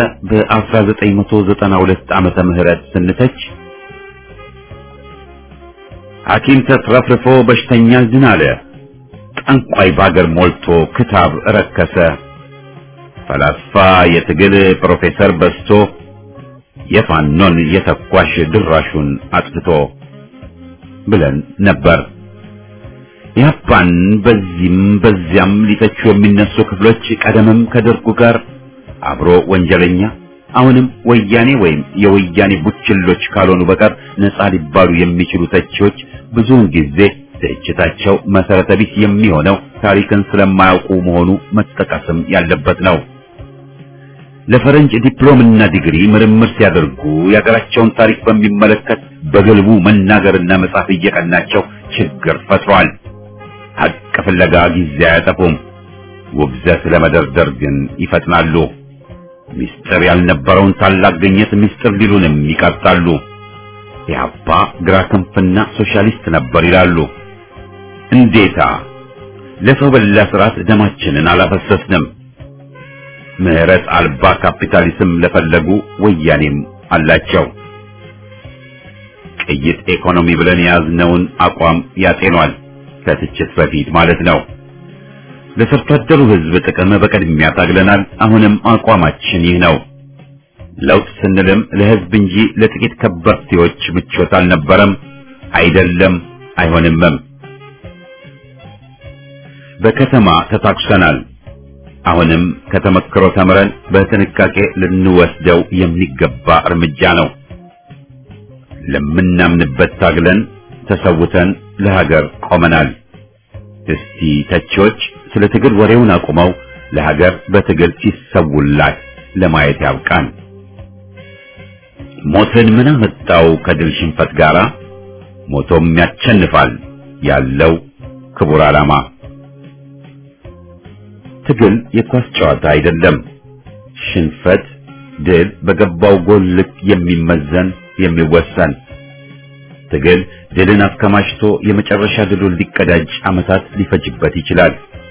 በ1992 ዓመተ ምህረት ስንተች ሐኪም ተትረፍርፎ በሽተኛ ዝን አለ፣ ጠንቋይ ባገር ሞልቶ ክታብ ረከሰ፣ ፈላስፋ የትግል ፕሮፌሰር በዝቶ የፋኖን የተኳሽ ድራሹን አጥፍቶ ብለን ነበር። ያፓን በዚህም በዚያም ሊተቹ የሚነሱ ክፍሎች ቀደምም ከደርጉ ጋር አብሮ ወንጀለኛ አሁንም ወያኔ ወይም የወያኔ ቡችሎች ካልሆኑ በቀር ነፃ ሊባሉ የሚችሉ ተቺዎች ብዙውን ጊዜ ትችታቸው መሰረተ ቢስ የሚሆነው ታሪክን ስለማያውቁ መሆኑ መጠቀስም ያለበት ነው። ለፈረንጅ ዲፕሎምና ዲግሪ ምርምር ሲያደርጉ የሀገራቸውን ታሪክ በሚመለከት በግልቡ መናገርና መጻፍ እየቀናቸው ችግር ፈጥሯል። ሀቅ ፍለጋ ጊዜ አያጠፉም። ውግዘት ለመደርደር ግን ይፈጥናሉ። ምስጢር ያልነበረውን ታላቅ ግኝት ምስጢር ሊሉንም ይቀርጣሉ። ኢህአፓ ግራ ክንፍና ሶሻሊስት ነበር ይላሉ። እንዴታ! ለሰው በላ ስርዓት ደማችንን አላፈሰስንም። ምህረት አልባ ካፒታሊዝም ለፈለጉ ወያኔም አላቸው። ቅይጥ ኢኮኖሚ ብለን የያዝነውን አቋም ያጤኗል፣ ከትችት በፊት ማለት ነው። ለሰርቶ አደሩ ሕዝብ ጥቅም በቅድሚያ ታግለናል። አሁንም አቋማችን ይህ ነው። ለውጥ ስንልም ለሕዝብ እንጂ ለጥቂት ከበርቴዎች ምቾት አልነበረም፣ አይደለም፣ አይሆንምም። በከተማ ተታኩሰናል። አሁንም ከተመክሮ ተምረን በጥንቃቄ ልንወስደው የሚገባ እርምጃ ነው። ለምናምንበት ታግለን ተሰውተን ለሀገር ቆመናል። እስቲ ተቺዎች ስለ ትግል ወሬውን አቁመው ለሀገር በትግል ሲሰውላት ለማየት ያብቃን። ሞትን ምን አመጣው ከድል ሽንፈት ጋራ? ሞቶም ያቸንፋል ያለው ክቡር ዓላማ። ትግል የኳስ ጨዋታ አይደለም። ሽንፈት፣ ድል በገባው ጎል ልክ የሚመዘን የሚወሰን ትግል ድልን አከማችቶ የመጨረሻ ድሉን ሊቀዳጅ ዓመታት ሊፈጅበት ይችላል።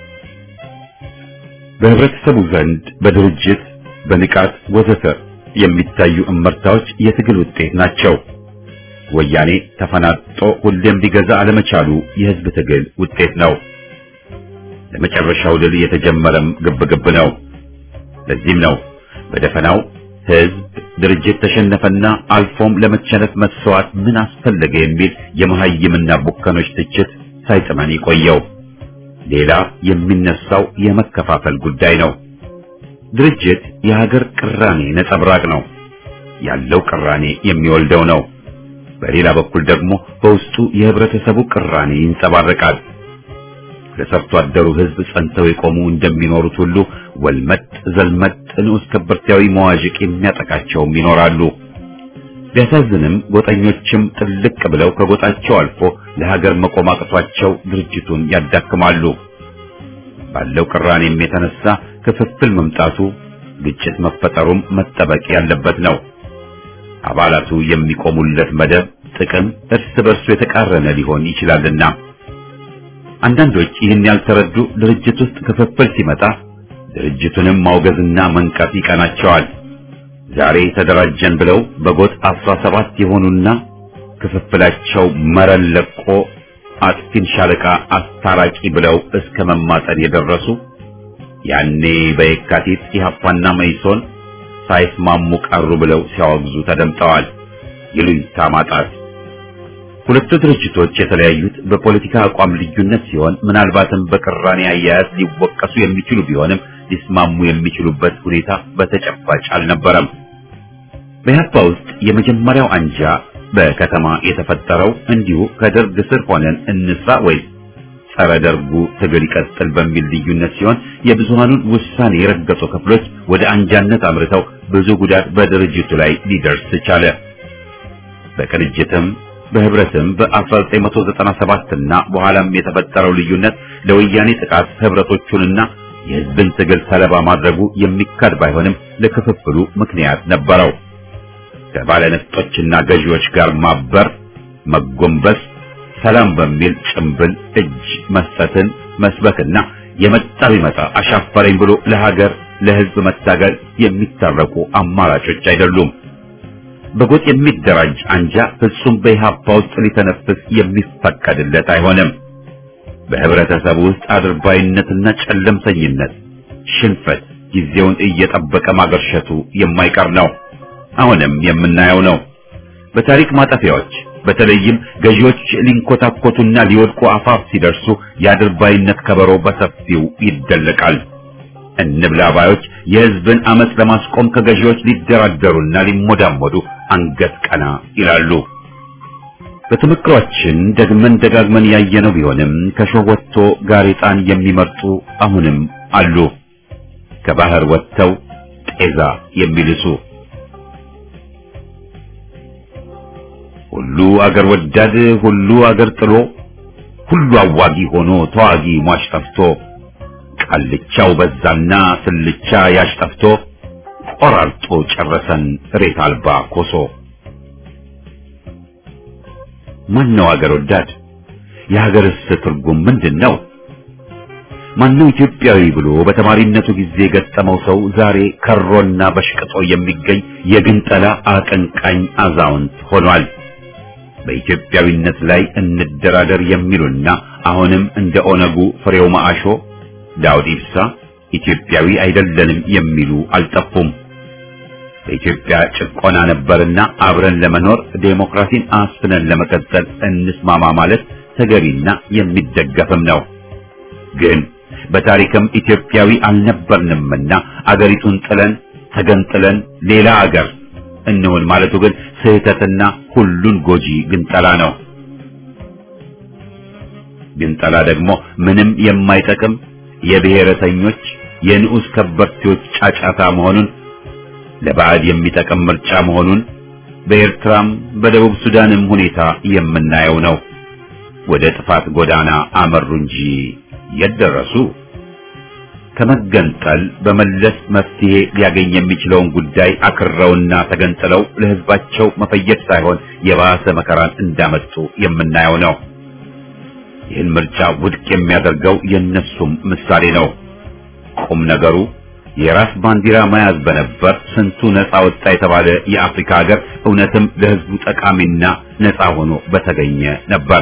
በህብረተሰቡ ዘንድ በድርጅት በንቃት ወዘተ የሚታዩ እመርታዎች የትግል ውጤት ናቸው። ወያኔ ተፈናጦ ሁሌም ሊገዛ አለመቻሉ የህዝብ ትግል ውጤት ነው። ለመጨረሻው ድል የተጀመረም ግብግብ ነው። ለዚህም ነው በደፈናው ህዝብ ድርጅት ተሸነፈና አልፎም ለመቸነፍ መስዋዕት ምን አስፈለገ የሚል የመሐይምና ቡከኖች ትችት ሳይጥመን የቆየው። ሌላ የሚነሳው የመከፋፈል ጉዳይ ነው። ድርጅት የሀገር ቅራኔ ነጸብራቅ ነው። ያለው ቅራኔ የሚወልደው ነው። በሌላ በኩል ደግሞ በውስጡ የህብረተሰቡ ቅራኔ ይንጸባረቃል። ለሰርቶ አደሩ ህዝብ ጸንተው የቆሙ እንደሚኖሩት ሁሉ ወልመጥ ዘልመጥ ንዑስ ከበርቴያዊ መዋዥቅ የሚያጠቃቸውም ይኖራሉ። ቢያሳዝንም ጎጠኞችም ጥልቅ ብለው ከጎጣቸው አልፎ ለሀገር መቆም አቅቷቸው ድርጅቱን ያዳክማሉ። ባለው ቅራኔም የተነሳ ክፍፍል መምጣቱ፣ ግጭት መፈጠሩም መጠበቅ ያለበት ነው። አባላቱ የሚቆሙለት መደብ ጥቅም እርስ በርሱ የተቃረነ ሊሆን ይችላልና አንዳንዶች ይህን ያልተረዱ ድርጅት ውስጥ ክፍፍል ሲመጣ ድርጅቱንም ማውገዝና መንቀፍ ይቀናቸዋል። ዛሬ ተደራጀን ብለው በጎጥ አስራ ሰባት የሆኑና ክፍፍላቸው መረን ለቆ አጥፊን ሻለቃ አስታራቂ ብለው እስከ መማጠን የደረሱ ያኔ በየካቲት ኢህአፓና መይሶን ሳይስማሙ ቀሩ ብለው ሲያወግዙ ተደምጠዋል። ይሉኝታ ማጣት ሁለቱ ድርጅቶች የተለያዩት በፖለቲካ አቋም ልዩነት ሲሆን ምናልባትም በቅራኔ አያያዝ ሊወቀሱ የሚችሉ ቢሆንም ሊስማሙ የሚችሉበት ሁኔታ በተጨባጭ አልነበረም። በኢህአፓ ውስጥ የመጀመሪያው አንጃ በከተማ የተፈጠረው እንዲሁ ከደርግ ስር ሆነን እንስራ ወይስ ጸረ ደርጉ ትግል ይቀጥል በሚል ልዩነት ሲሆን የብዙሃኑን ውሳኔ የረገጡ ክፍሎች ወደ አንጃነት አምርተው ብዙ ጉዳት በድርጅቱ ላይ ሊደርስ ቻለ። በቅንጅትም በህብረትም በ1997 እና በኋላም የተፈጠረው ልዩነት ለወያኔ ጥቃት ህብረቶቹንና የህዝብን ትግል ሰለባ ማድረጉ የሚካድ ባይሆንም ለክፍፍሉ ምክንያት ነበረው። ከባለነፍጦችና ገዢዎች ጋር ማበር፣ መጎንበስ፣ ሰላም በሚል ጭምብል እጅ መስጠትን መስበክና የመጣ ቢመጣ አሻፈረኝ ብሎ ለሀገር ለህዝብ መታገል የሚታረቁ አማራጮች አይደሉም። በጎጥ የሚደራጅ አንጃ ፍጹም በኢህአፓ ውስጥ ሊተነፍስ የሚፈቀድለት አይሆንም። በህብረተሰቡ ውስጥ አድርባይነትና ጨለምተኝነት፣ ሽንፈት ጊዜውን እየጠበቀ ማገርሸቱ የማይቀር ነው። አሁንም የምናየው ነው። በታሪክ ማጠፊያዎች በተለይም ገዢዎች ሊንኮታኮቱና ሊወድቁ አፋፍ ሲደርሱ የአድርባይነት ከበሮ በሰፊው ይደለቃል። እንብላ ባዮች የህዝብን አመፅ ለማስቆም ከገዢዎች ሊደራደሩና ሊሞዳሞዱ አንገት ቀና ይላሉ። በተመክሯችን ደግመን ደጋግመን ያየነው ቢሆንም ከሾህ ወጥቶ ጋሬጣን የሚመርጡ አሁንም አሉ። ከባህር ወጥተው ጤዛ የሚልሱ ሁሉ አገር ወዳድ ሁሉ አገር ጥሎ ሁሉ አዋጊ ሆኖ ተዋጊ ሟች ጠፍቶ ቃልቻው በዛና ስልቻ ያሽ ጠፍቶ ቆራርጦ ጨረሰን ሬት አልባ ኮሶ። ማን ነው አገር ወዳድ? የሀገርስ ትርጉም ምንድን ነው? ማነው ኢትዮጵያዊ ብሎ በተማሪነቱ ጊዜ የገጠመው ሰው ዛሬ ከሮና በሽቅጦ የሚገኝ የግንጠላ አቀንቃኝ አዛውንት ሆኗል። በኢትዮጵያዊነት ላይ እንደራደር የሚሉና አሁንም እንደ ኦነጉ ፍሬው ማአሾ፣ ዳውድ ኢብሳ ኢትዮጵያዊ አይደለንም የሚሉ አልጠፉም። በኢትዮጵያ ጭቆና ነበርና አብረን ለመኖር ዴሞክራሲን አስፍነን ለመቀጠል እንስማማ ማለት ተገቢና የሚደገፍም ነው። ግን በታሪክም ኢትዮጵያዊ አልነበርንምና አገሪቱን ጥለን ተገንጥለን ሌላ አገር እንሁን ማለቱ ግን ስህተትና ሁሉን ጎጂ ግንጠላ ነው። ግንጠላ ደግሞ ምንም የማይጠቅም የብሔረተኞች የንዑስ ከበርቴዎች ጫጫታ መሆኑን ለባዕድ የሚጠቅም ምርጫ መሆኑን በኤርትራም በደቡብ ሱዳንም ሁኔታ የምናየው ነው። ወደ ጥፋት ጎዳና አመሩ እንጂ የደረሱ ከመገንጠል በመለስ መፍትሄ ሊያገኝ የሚችለውን ጉዳይ አክረውና ተገንጥለው ለሕዝባቸው መፈየድ ሳይሆን የባሰ መከራን እንዳመጡ የምናየው ነው። ይህን ምርጫ ውድቅ የሚያደርገው የነሱም ምሳሌ ነው። ቁም ነገሩ የራስ ባንዲራ መያዝ በነበር ስንቱ ነፃ ወጣ የተባለ የአፍሪካ ሀገር እውነትም ለሕዝቡ ጠቃሚና ነፃ ሆኖ በተገኘ ነበር።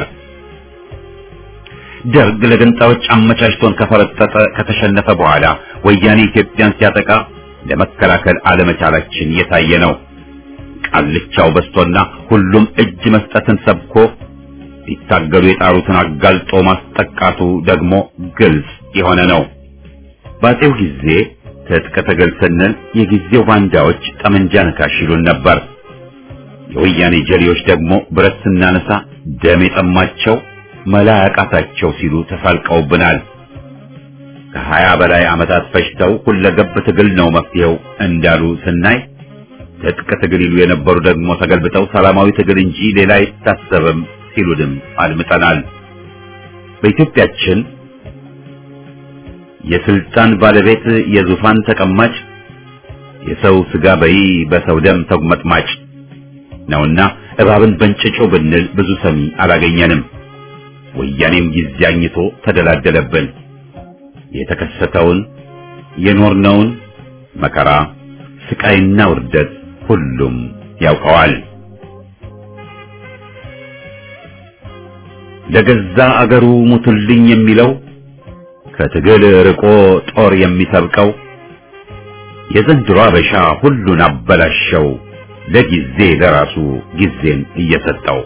ደርግ ለገንጣዮች አመቻችቶን ከፈረጠጠ ከተሸነፈ በኋላ ወያኔ ኢትዮጵያን ሲያጠቃ ለመከላከል አለመቻላችን የታየ ነው። ቃልቻው በስቶና ሁሉም እጅ መስጠትን ሰብኮ ሊታገሉ የጣሩትን አጋልጦ ማስጠቃቱ ደግሞ ግልጽ የሆነ ነው። ባጼው ጊዜ ትጥቅ ትግል ስንል የጊዜው ባንዳዎች ጠመንጃ ነካሽ ይሉን ነበር። የወያኔ ጀሌዎች ደግሞ ብረት ስናነሳ ደም የጠማቸው መላ ያቃታቸው ሲሉ ተሳልቀውብናል። ከሀያ በላይ ዓመታት ፈጅተው ሁለገብ ትግል ነው መፍትሄው እንዳሉ ስናይ ትጥቅ ትግል ይሉ የነበሩ ደግሞ ተገልብጠው ሰላማዊ ትግል እንጂ ሌላ አይታሰብም ሲሉንም አድምጠናል። በኢትዮጵያችን የስልጣን ባለቤት የዙፋን ተቀማጭ የሰው ስጋ በይ በሰው ደም ተጉመጥማጭ ነውና እባብን በእንጭጮ ብንል ብዙ ሰሚ አላገኘንም። ወያኔም ጊዜ አግኝቶ ተደላደለብን። የተከሰተውን የኖርነውን መከራ ስቃይና ውርደት ሁሉም ያውቀዋል። ለገዛ አገሩ ሙቱልኝ የሚለው ከትግል ርቆ ጦር የሚሰብቀው የዘንድሮ አበሻ ሁሉን አበላሸው ለጊዜ ለራሱ ጊዜን እየሰጠው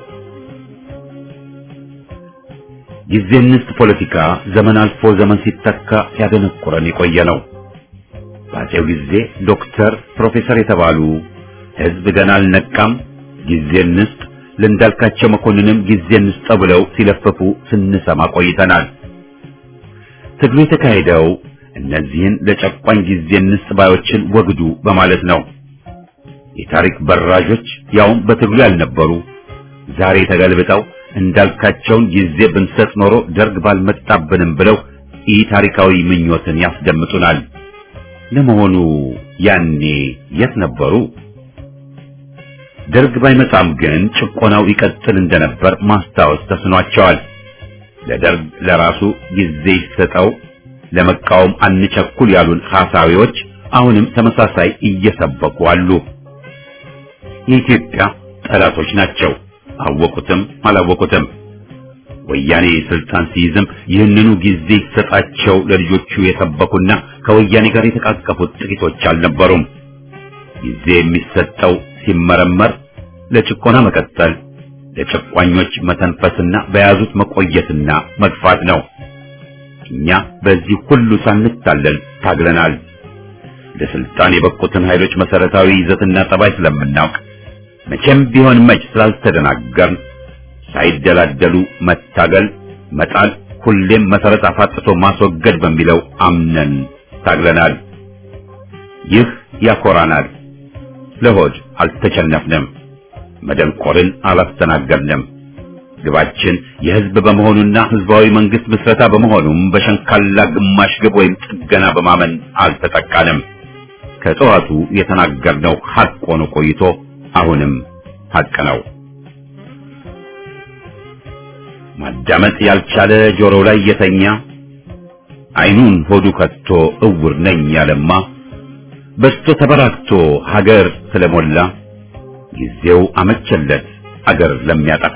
ጊዜ እንስት ፖለቲካ ዘመን አልፎ ዘመን ሲተካ ሲያደነቁረን የቆየ ነው። በአፄው ጊዜ ዶክተር፣ ፕሮፌሰር የተባሉ ሕዝብ ገና አልነቃም ጊዜ እንስጥ፣ ለእንዳልካቸው መኮንንም ጊዜ እንስጠው ብለው ሲለፍፉ ስንሰማ ቆይተናል። ትግሉ የተካሄደው እነዚህን ለጨቋኝ ጊዜ እንስጥ ባዮችን ወግዱ በማለት ነው። የታሪክ በራዦች ያውም በትግሉ ያልነበሩ ዛሬ ተገልብጠው እንዳልካቸውን ጊዜ ብንሰጥ ኖሮ ደርግ ባልመጣብንም ብለው ኢ ታሪካዊ ምኞትን ያስደምጡናል። ለመሆኑ ያኔ የት ነበሩ? ደርግ ባይመጣም ግን ጭቆናው ይቀጥል እንደነበር ማስታወስ ተስኗቸዋል። ለደርግ ለራሱ ጊዜ ይሰጠው ለመቃወም አንቸኩል ያሉን ሐሳዊዎች አሁንም ተመሳሳይ እየሰበኩ አሉ። የኢትዮጵያ ጠላቶች ናቸው። አወቁትም አላወቁትም። ወያኔ ስልጣን ሲይዝም ይህንኑ ጊዜ ይሰጣቸው ለልጆቹ የሰበኩና ከወያኔ ጋር የተቃቀፉት ጥቂቶች አልነበሩም። ጊዜ የሚሰጠው ሲመረመር ለጭቆና መቀጠል፣ ለጨቋኞች መተንፈስና በያዙት መቆየትና መግፋት ነው። እኛ በዚህ ሁሉ ሳንታለል ታግለናል። ለስልጣን የበቁትን ኃይሎች መሰረታዊ ይዘትና ጠባይ ስለምናውቅ መቼም ቢሆን መች ስላልተደናገርን ሳይደላደሉ መታገል፣ መጣል፣ ሁሌም መሰረት አፋጥቶ ማስወገድ በሚለው አምነን ታግለናል። ይህ ያኮራናል። ለሆድ አልተቸነፍንም፣ መደንቆርን አላስተናገድንም። ግባችን የህዝብ በመሆኑና ህዝባዊ መንግስት ምስረታ በመሆኑም በሸንካላ ግማሽ ግብ ወይም ጥገና በማመን አልተጠቃንም። ከጠዋቱ የተናገርነው ሐቅ ሆኖ ቆይቶ አሁንም ሐቅ ነው። ማዳመጥ ያልቻለ ጆሮው ላይ የተኛ አይኑን ሆዱ ከቶ እውር ነኝ ያለማ በስቶ ተበራክቶ ሀገር ስለሞላ ጊዜው አመቸለት አገር ለሚያጠፋ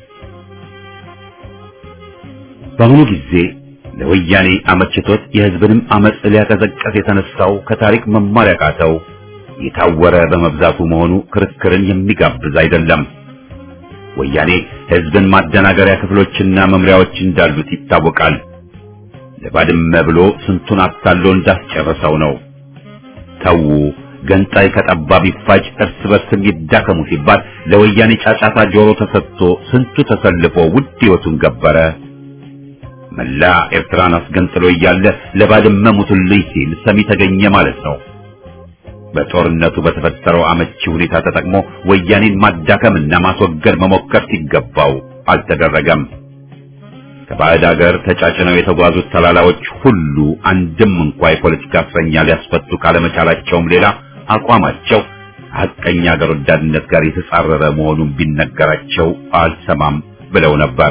በአሁኑ ጊዜ ለወያኔ አመችቶት የህዝብንም አመጽ ሊያቀዘቀዝ የተነሳው ከታሪክ መማር ያቃተው የታወረ በመብዛቱ መሆኑ ክርክርን የሚጋብዝ አይደለም። ወያኔ ህዝብን ማደናገሪያ ክፍሎችና መምሪያዎች እንዳሉት ይታወቃል። ለባድመ ብሎ ስንቱን አታሎ እንዳስጨረሰው ነው። ተዉ ገንጣይ ከጠባብ ይፋጅ እርስ በርስም ይዳከሙ ሲባል ለወያኔ ጫጫታ ጆሮ ተሰጥቶ ስንቱ ተሰልፎ ውድ ህይወቱን ገበረ። መላ ኤርትራን አስገንጥሎ እያለ ለባድመ ሙቱልኝ ሲል ሰሚ ተገኘ ማለት ነው። በጦርነቱ በተፈጠረው አመቺ ሁኔታ ተጠቅሞ ወያኔን ማዳከምና ማስወገድ መሞከር ሲገባው አልተደረገም። ከባዕድ ሀገር ተጫጭነው የተጓዙት ተላላዎች ሁሉ አንድም እንኳ የፖለቲካ እስረኛ ሊያስፈቱ ካለመቻላቸውም ሌላ አቋማቸው ሐቀኛ ሀገር ወዳድነት ጋር የተጻረረ መሆኑን ቢነገራቸው አልሰማም ብለው ነበር።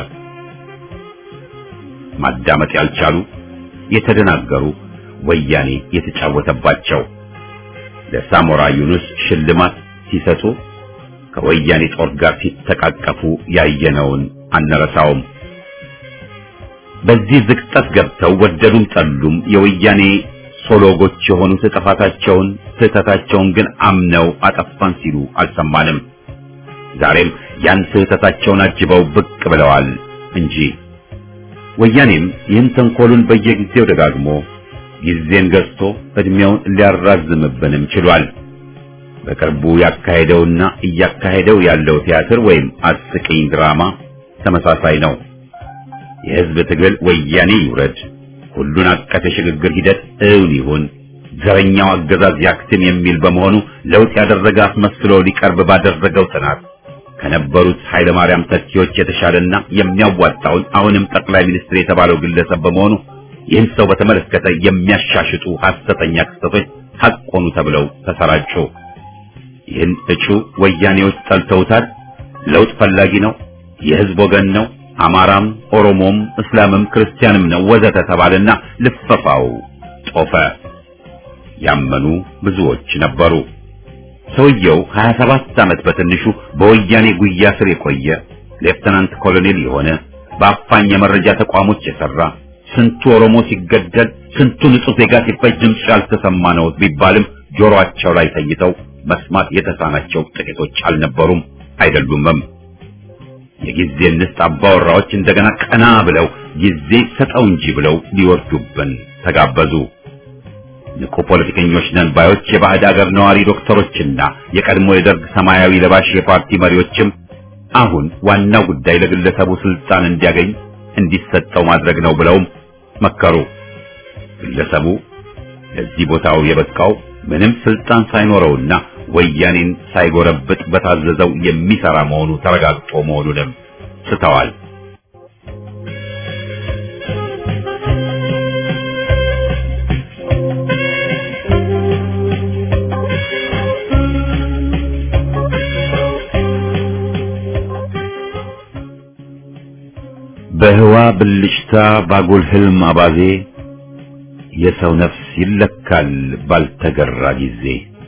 ማዳመጥ ያልቻሉ የተደናገሩ ወያኔ የተጫወተባቸው ለሳሞራ ዩኑስ ሽልማት ሲሰጡ ከወያኔ ጦር ጋር ሲተቃቀፉ ያየነውን አንረሳውም። በዚህ ዝቅጠት ገብተው ወደዱም ጠሉም የወያኔ ሶሎጎች የሆኑት ጥፋታቸውን ስህተታቸውን ግን አምነው አጠፋን ሲሉ አልሰማንም። ዛሬም ያን ስህተታቸውን አጅበው ብቅ ብለዋል እንጂ ወያኔም ይህን ተንኮሉን በየጊዜው ደጋግሞ ጊዜን ገዝቶ እድሜውን ሊያራዝምብንም ችሏል። በቅርቡ ያካሄደውና እያካሄደው ያለው ቲያትር ወይም አስቂኝ ድራማ ተመሳሳይ ነው። የህዝብ ትግል ወያኔ ይውረድ፣ ሁሉን አቀፍ የሽግግር ሂደት እውን ይሁን፣ ዘረኛው አገዛዝ ያክትም የሚል በመሆኑ ለውጥ ያደረገ አስመስሎ ሊቀርብ ባደረገው ጥናት ከነበሩት ኃይለ ማርያም ተኪዎች የተሻለና የሚያዋጣውን አሁንም ጠቅላይ ሚኒስትር የተባለው ግለሰብ በመሆኑ ይህን ሰው በተመለከተ የሚያሻሽጡ ሐሰተኛ ክስተቶች ሐቅ ሆኑ ተብለው ተሰራጩ። ይህን እጩ ወያኔዎች ጠልተውታል። ለውጥ ፈላጊ ነው፣ የህዝብ ወገን ነው፣ አማራም፣ ኦሮሞም፣ እስላምም ክርስቲያንም ነው ወዘተ ተባለና ልፈፋው ጦፈ። ያመኑ ብዙዎች ነበሩ። ሰውየው 27 ዓመት በትንሹ በወያኔ ጉያ ስር የቆየ ሌፍተናንት ኮሎኔል የሆነ በአፋኝ የመረጃ ተቋሞች የሰራ ስንቱ ኦሮሞ ሲገደል ስንቱ ንጹህ ዜጋ ሲፈጅ ድምፅ ያልተሰማ ነው ቢባልም ጆሮአቸው ላይ ተይተው መስማት የተሳናቸው ጥቂቶች አልነበሩም አይደሉምም። የጊዜ ንስት አባወራዎች እንደገና ቀና ብለው ጊዜ ሰጠው እንጂ ብለው ሊወርዱብን ተጋበዙ። ንቁ ፖለቲከኞች ነን ባዮች የባዕድ አገር ነዋሪ ዶክተሮችና የቀድሞ የደርግ ሰማያዊ ለባሽ የፓርቲ መሪዎችም አሁን ዋናው ጉዳይ ለግለሰቡ ስልጣን እንዲያገኝ እንዲሰጠው ማድረግ ነው ብለውም መከሩ። ግለሰቡ ለዚህ ቦታው የበቃው ምንም ስልጣን ሳይኖረውና ወያኔን ሳይጎረብጥ በታዘዘው የሚሰራ መሆኑ ተረጋግጦ መሆኑንም ስተዋል። በህዋ ብልጭታ ባጉል ህልም አባዜ የሰው ነፍስ ይለካል ባልተገራ ጊዜ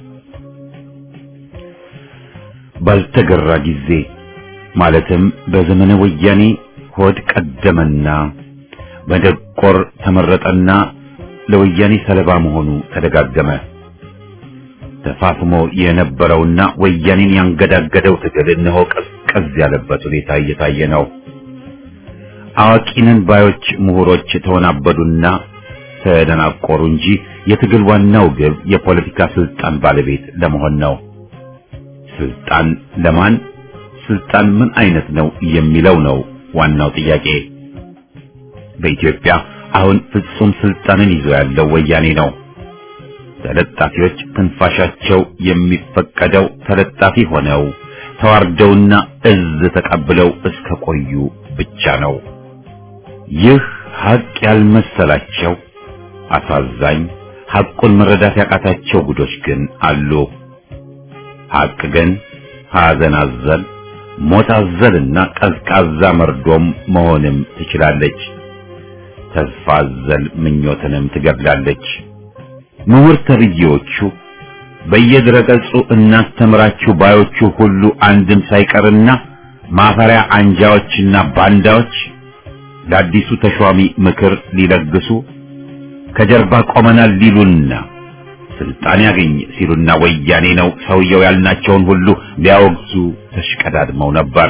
ባልተገራ ጊዜ ማለትም በዘመነ ወያኔ ሆድ ቀደመና በደቆር ተመረጠና ለወያኔ ሰለባ መሆኑ ተደጋገመ። ተፋፍሞ የነበረውና ወያኔን ያንገዳገደው ትግል እነሆ ቀዝቀዝ ያለበት ሁኔታ እየታየ ነው። አዋቂነን ባዮች ምሁሮች ተወናበዱና ተደናቆሩ እንጂ የትግል ዋናው ግብ የፖለቲካ ስልጣን ባለቤት ለመሆን ነው። ስልጣን ለማን፣ ስልጣን ምን አይነት ነው የሚለው ነው ዋናው ጥያቄ። በኢትዮጵያ አሁን ፍጹም ስልጣንን ይዞ ያለው ወያኔ ነው። ተለጣፊዎች ትንፋሻቸው የሚፈቀደው ተለጣፊ ሆነው ተዋርደውና እዝ ተቀብለው እስከ ቆዩ ብቻ ነው። ይህ ሀቅ ያልመሰላቸው አሳዛኝ ሐቁን መረዳት ያቃታቸው ጉዶች ግን አሉ። ሐቅ ግን ሐዘን አዘል፣ ሞት አዘልና ቀዝቃዛ መርዶም መሆንም ትችላለች። ተስፋ አዘል ምኞትንም ትገድላለች። ምሁር ተብዬዎቹ በየድረገጹ እናስተምራችሁ ባዮቹ ሁሉ አንድም ሳይቀርና ማፈሪያ አንጃዎችና ባንዳዎች ለአዲሱ ተሿሚ ምክር ሊለግሱ ከጀርባ ቆመናል ሊሉና ስልጣን ያገኝ ሲሉና ወያኔ ነው ሰውየው ያልናቸውን ሁሉ ሊያወግዙ ተሽቀዳድመው ነበር።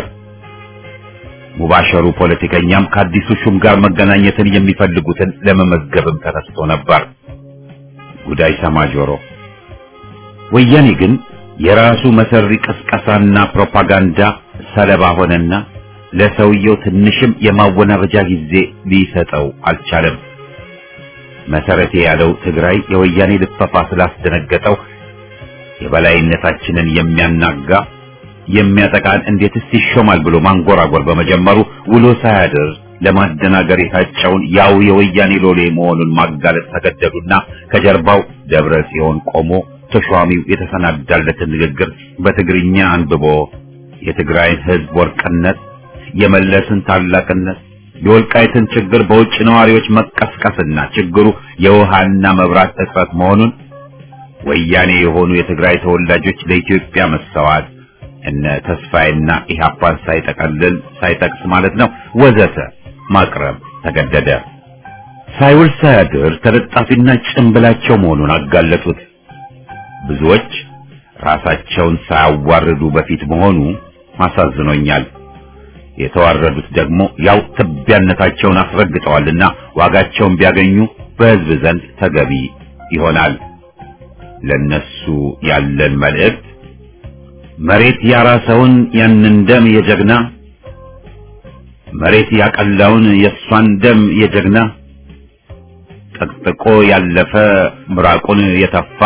ሙባሸሩ ፖለቲከኛም ከአዲሱ ሹም ጋር መገናኘትን የሚፈልጉትን ለመመዝገብም ተነስቶ ነበር። ጉዳይ ሰማ ጆሮ። ወያኔ ግን የራሱ መሰሪ ቅስቀሳና ፕሮፓጋንዳ ሰለባ ሆነና ለሰውየው ትንሽም የማወናበጃ ጊዜ ሊሰጠው አልቻለም። መሰረቴ ያለው ትግራይ የወያኔ ልፈፋ ስላስደነገጠው የበላይነታችንን የሚያናጋ የሚያጠቃን እንዴትስ ይሾማል ብሎ ማንጎራጎር በመጀመሩ ውሎ ሳያድር ለማደናገር የታጨውን ያው የወያኔ ሎሌ መሆኑን ማጋለጥ ተገደዱና ከጀርባው ደብረ ጽዮን ቆሞ ተሿሚው የተሰናዳለትን ንግግር በትግርኛ አንብቦ የትግራይን ሕዝብ ወርቅነት፣ የመለስን ታላቅነት፣ የወልቃይትን ችግር በውጭ ነዋሪዎች መቀስቀስና ችግሩ የውሃና መብራት እጥረት መሆኑን ወያኔ የሆኑ የትግራይ ተወላጆች ለኢትዮጵያ መሰዋት እነ ተስፋዬና ኢህአፓን ሳይጠቀልል ሳይጠቅስ ማለት ነው ወዘተ ማቅረብ ተገደደ። ሳይውል ሳያድር ተለጣፊና ጭንብላቸው መሆኑን አጋለጡት። ብዙዎች ራሳቸውን ሳያዋርዱ በፊት መሆኑ አሳዝኖኛል። የተዋረዱት ደግሞ ያው ትቢያነታቸውን አስረግጠዋልና ዋጋቸውን ቢያገኙ በሕዝብ ዘንድ ተገቢ ይሆናል። ለነሱ ያለን መልእክት መሬት ያራሰውን ያንን ደም የጀግና መሬት ያቀላውን የእሷን ደም የጀግና ጠቅጥቆ ያለፈ ምራቁን የተፋ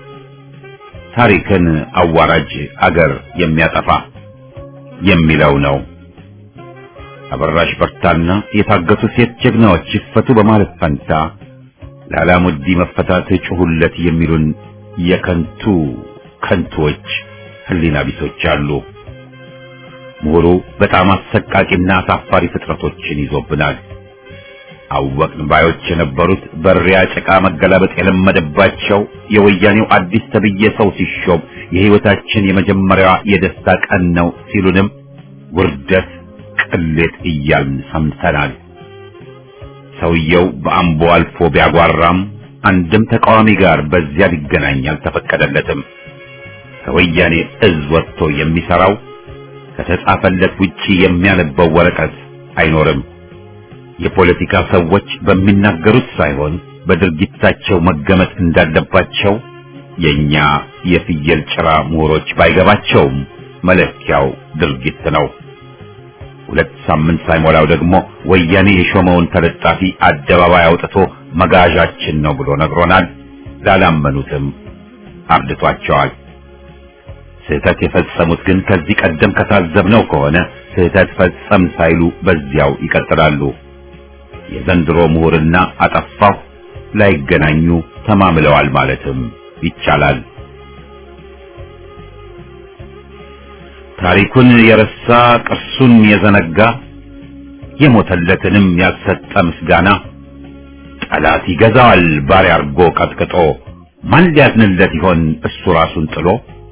ታሪክን አዋራጅ አገር የሚያጠፋ የሚለው ነው። አበራሽ በርታና የታገቱ ሴት ጀግናዎች ይፈቱ በማለት ፈንታ ለአላሙዲ መፈታት ጩሁለት የሚሉን የከንቱ ከንቶች ህሊና ቢሶች አሉ። ምሁሩ በጣም አሰቃቂና አሳፋሪ ፍጥረቶችን ይዞብናል። አወቅን ባዮች የነበሩት በሪያ ጭቃ መገላበጥ የለመደባቸው የወያኔው አዲስ ተብዬ ሰው ሲሾም የህይወታችን የመጀመሪያዋ የደስታ ቀን ነው ሲሉንም ውርደት፣ ቅሌት እያልን ሰምተናል። ሰውየው በአምቦ አልፎ ቢያጓራም አንድም ተቃዋሚ ጋር በዚያ ሊገናኝ አልተፈቀደለትም። ከወያኔ እዝ ወጥቶ የሚሰራው ከተጻፈለት ውጪ የሚያነበው ወረቀት አይኖርም። የፖለቲካ ሰዎች በሚናገሩት ሳይሆን በድርጊታቸው መገመት እንዳለባቸው የኛ የፍየል ጭራ ምሁሮች ባይገባቸውም መለኪያው ድርጊት ነው። ሁለት ሳምንት ሳይሞላው ደግሞ ወያኔ የሾመውን ተለጣፊ አደባባይ አውጥቶ መጋዣችን ነው ብሎ ነግሮናል። ላላመኑትም አርድቷቸዋል። ስህተት የፈጸሙት ግን ከዚህ ቀደም ከታዘብነው ከሆነ ስህተት ፈጸም ሳይሉ በዚያው ይቀጥላሉ። የዘንድሮ ምሁርና አጠፋሁ ላይገናኙ ተማምለዋል ማለትም ይቻላል። ታሪኩን የረሳ ቅርሱን የዘነጋ የሞተለትንም ያልሰጠ ምስጋና ጠላት ይገዛዋል ባሪያ አርጎ ቀጥቅጦ ማን ሊያዝንለት ይሆን እሱ ራሱን ጥሎ?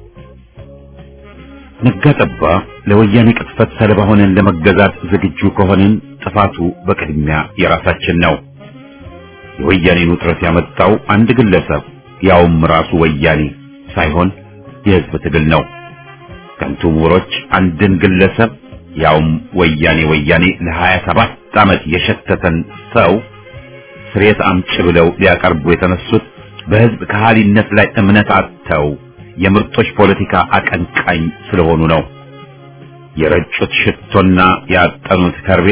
ነጋጠባ ለወያኔ ቅጥፈት ሰለባ ሆነን ለመገዛት ዝግጁ ከሆንን ጥፋቱ በቅድሚያ የራሳችን ነው። የወያኔን ውጥረት ያመጣው አንድ ግለሰብ ያውም ራሱ ወያኔ ሳይሆን የሕዝብ ትግል ነው። ከንቱ ምሁሮች አንድን ግለሰብ ያውም ወያኔ ወያኔ ለሀያ ሰባት ዓመት የሸተተን ሰው ስሬት አምጭ ብለው ሊያቀርቡ የተነሱት በሕዝብ ከሃሊነት ላይ እምነት አጥተው የምርጦች ፖለቲካ አቀንቃኝ ስለሆኑ ነው። የረጩት ሽቶና ያጠኑት ከርቤ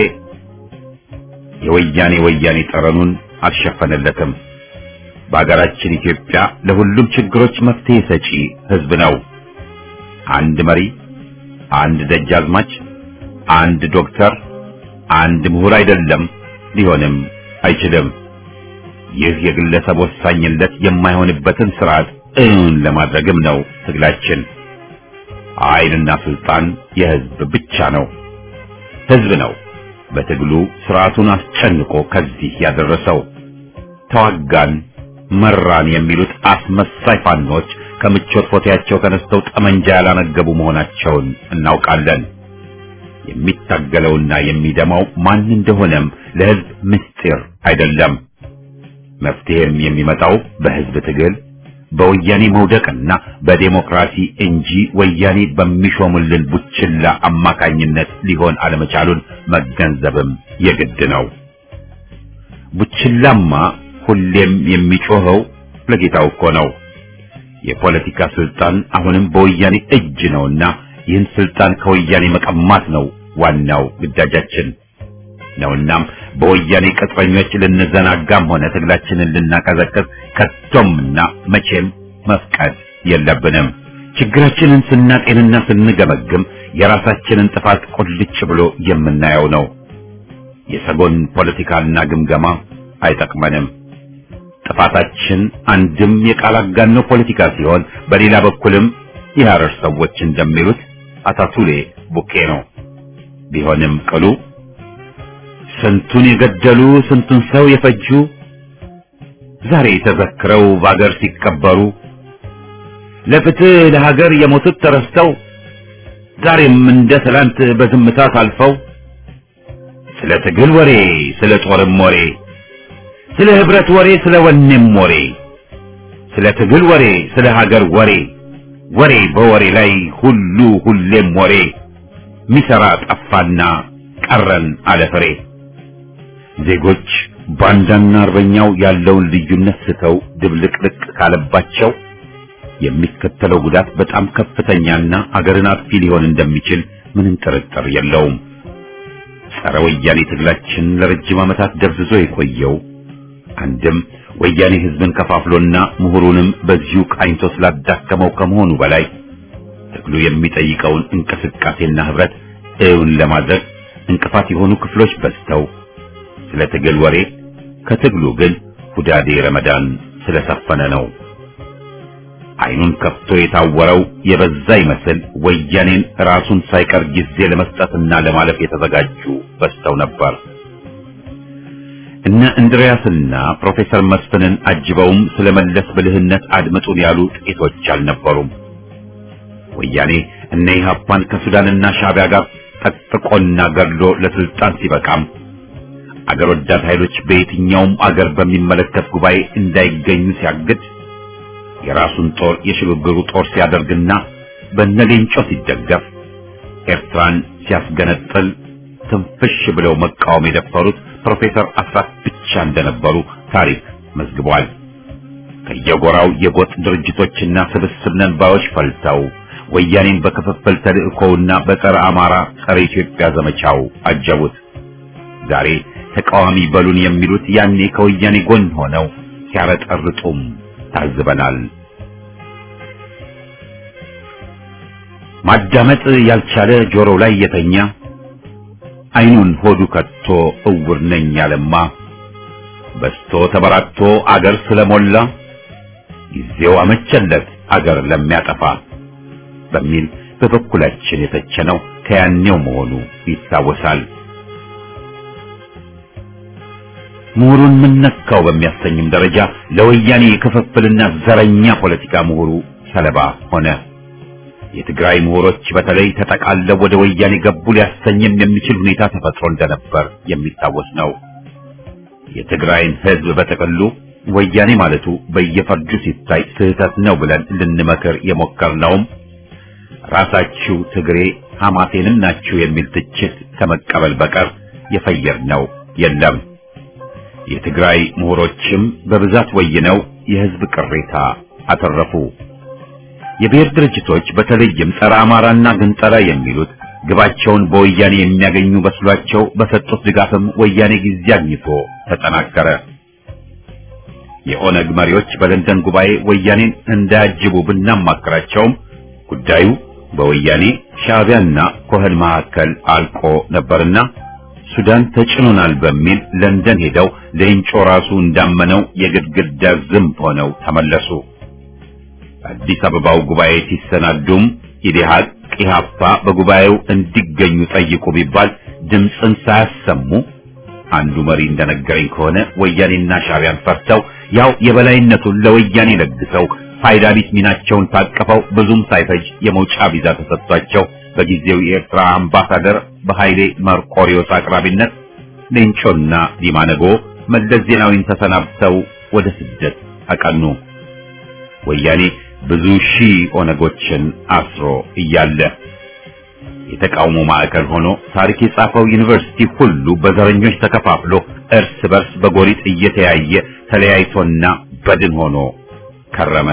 የወያኔ ወያኔ ጠረኑን አልሸፈነለትም። በአገራችን ኢትዮጵያ ለሁሉም ችግሮች መፍትሄ ሰጪ ሕዝብ ነው። አንድ መሪ፣ አንድ ደጃዝማች፣ አንድ ዶክተር፣ አንድ ምሁር አይደለም፣ ሊሆንም አይችልም። ይህ የግለሰብ ወሳኝነት የማይሆንበትን ስርዓት እውን ለማድረግም ነው ትግላችን። ኃይልና ስልጣን የሕዝብ ብቻ ነው። ሕዝብ ነው በትግሉ ስርዓቱን አስጨንቆ ከዚህ ያደረሰው። ተዋጋን መራን የሚሉት አስመሳይ ፋኖች ከምቾት ፎቴያቸው ተነስተው ጠመንጃ ያላነገቡ መሆናቸውን እናውቃለን። የሚታገለውና የሚደማው ማን እንደሆነም ለሕዝብ ምስጢር አይደለም። መፍትሄም የሚመጣው በሕዝብ ትግል በወያኔ መውደቅና በዴሞክራሲ እንጂ ወያኔ በሚሾሙልን ቡችላ አማካኝነት ሊሆን አለመቻሉን መገንዘብም የግድ ነው። ቡችላማ ሁሌም የሚጮኸው ለጌታው እኮ ነው። የፖለቲካ ስልጣን አሁንም በወያኔ እጅ ነውና ይህን ስልጣን ከወያኔ መቀማት ነው ዋናው ግዳጃችን ነውናም በወያኔ ቅጥረኞች ልንዘናጋም ሆነ ትግላችንን ልናቀዘቅዝ ከቶምና መቼም መፍቀድ የለብንም። ችግራችንን ስናጤንና ስንገመግም የራሳችንን ጥፋት ቁልጭ ብሎ የምናየው ነው። የሰጎን ፖለቲካና ግምገማ አይጠቅመንም። ጥፋታችን አንድም የቃል አጋኖ ፖለቲካ ሲሆን፣ በሌላ በኩልም የሐረር ሰዎች እንደሚሉት አታቱሌ ቡኬ ነው። ቢሆንም ቅሉ ስንቱን የገደሉ ስንቱን ሰው የፈጁ ዛሬ ተዘክረው በአገር ሲቀበሩ ለፍትህ ለሀገር የሞቱት ተረስተው ዛሬም እንደ ትላንት በዝምታ ታልፈው ስለ ትግል ወሬ ስለ ጦርም ወሬ ስለ ህብረት ወሬ ስለ ወኔም ወሬ ስለ ትግል ወሬ ስለ ሀገር ወሬ ወሬ በወሬ ላይ ሁሉ ሁሌም ወሬ ሚሰራ ጠፋና ቀረን አለፍሬ ዜጎች ባንዳና አርበኛው ያለውን ልዩነት ስተው ድብልቅልቅ ካለባቸው የሚከተለው ጉዳት በጣም ከፍተኛና አገርን አጥፊ ሊሆን እንደሚችል ምንም ጥርጥር የለውም። ጸረ ወያኔ ትግላችን ለረጅም ዓመታት ደብዝዞ የቆየው አንድም ወያኔ ህዝብን ከፋፍሎና ምሁሩንም በዚሁ ቃኝቶ ስላዳከመው ከመሆኑ በላይ ትግሉ የሚጠይቀውን እንቅስቃሴና ህብረት እውን ለማድረግ እንቅፋት የሆኑ ክፍሎች በዝተው ስለ ትግል ወሬ ከትግሉ ግን ሁዳዴ ረመዳን ስለሰፈነ ነው። አይኑን ከፍቶ የታወረው የበዛ ይመስል ወያኔን ራሱን ሳይቀር ጊዜ ለመስጠትና ለማለፍ የተዘጋጁ በዝተው ነበር። እነ እንድሪያስና ፕሮፌሰር መስፍንን አጅበውም ስለ መለስ ብልህነት አድምጡን ያሉ ጥቂቶች አልነበሩም። ወያኔ እነ ኢህአፓን ከሱዳንና ሻዕቢያ ጋር ጠጥቆና ገድሎ ለስልጣን ሲበቃም አገር ወዳድ ኃይሎች በየትኛውም አገር በሚመለከት ጉባኤ እንዳይገኙ ሲያግድ የራሱን ጦር የሽግግሩ ጦር ሲያደርግና በነሌንጮ ሲደገፍ ኤርትራን ሲያስገነጥል ትንፍሽ ብለው መቃወም የደፈሩት ፕሮፌሰር አስራት ብቻ እንደነበሩ ታሪክ መዝግቧል። ከየጎራው የጎጥ ድርጅቶችና ስብስብ ነንባዮች ፈልተው ወያኔን በክፍፍል ተልእኮውና በጸረ አማራ ጸረ ኢትዮጵያ ዘመቻው አጀቡት። ዛሬ ተቃዋሚ በሉን የሚሉት ያኔ ከወያኔ ጎን ሆነው ሲያረጠርጡም ታዝበናል። ማዳመጥ ያልቻለ ጆሮው ላይ የተኛ አይኑን ሆዱ ከቶ እውር ነኝ ያለማ በስቶ ተበራክቶ አገር ስለሞላ ጊዜው አመቸለት አገር ለሚያጠፋ በሚል በበኩላችን የተቸነው ከያኔው መሆኑ ይታወሳል። ምሁሩን ምን ነካው በሚያሰኝም ደረጃ ለወያኔ የክፍፍልና ዘረኛ ፖለቲካ ምሁሩ ሰለባ ሆነ። የትግራይ ምሁሮች በተለይ ተጠቃለው ወደ ወያኔ ገቡ ሊያሰኝም የሚችል ሁኔታ ተፈጥሮ እንደነበር የሚታወስ ነው። የትግራይን ሕዝብ በጥቅሉ ወያኔ ማለቱ በየፈርጁ ሲታይ ስህተት ነው ብለን ልንመክር የሞከርነውም ራሳችሁ ትግሬ ሐማሴንም ናችሁ የሚል ትችት ከመቀበል በቀር የፈየርነው የለም። የትግራይ ምሁሮችም በብዛት ወይነው የሕዝብ ቅሬታ አተረፉ። የብሔር ድርጅቶች በተለይም ጸረ አማራና ግንጠላ የሚሉት ግባቸውን በወያኔ የሚያገኙ በስሏቸው በሰጡት ድጋፍም ወያኔ ጊዜ አግኝቶ ተጠናከረ። የኦነግ መሪዎች በለንደን ጉባኤ ወያኔን እንዳያጅቡ ብናማክራቸውም ጉዳዩ በወያኔ ሻዕቢያና ኮህን መካከል አልቆ ነበርና ሱዳን ተጭኖናል በሚል ለንደን ሄደው ሌንጮ ራሱ እንዳመነው የግድግዳ ዝንብ ሆነው ተመለሱ። አዲስ አበባው ጉባኤ ሲሰናዱም ኢዴሃቅ ኢህአፓ በጉባኤው እንዲገኙ ጠይቁ ቢባል ድምፅን ሳያሰሙ አንዱ መሪ እንደነገረኝ ከሆነ ወያኔና ሻዕቢያን ፈርተው ያው የበላይነቱን ለወያኔ ለግሰው ፋይዳ ቢስ ሚናቸውን ታቅፈው ብዙም ሳይፈጅ የመውጫ ቪዛ ተሰጥቷቸው በጊዜው የኤርትራ አምባሳደር በኃይሌ መርቆሪዮስ አቅራቢነት ሌንጮና ዲማነጎ መለስ ዜናዊን ተሰናብተው ወደ ስደት አቀኑ። ወያኔ ብዙ ሺህ ኦነጎችን አስሮ እያለ የተቃውሞ ማዕከል ሆኖ ታሪክ የጻፈው ዩኒቨርሲቲ ሁሉ በዘረኞች ተከፋፍሎ እርስ በርስ በጎሪጥ እየተያየ ተለያይቶና በድን ሆኖ ከረመ።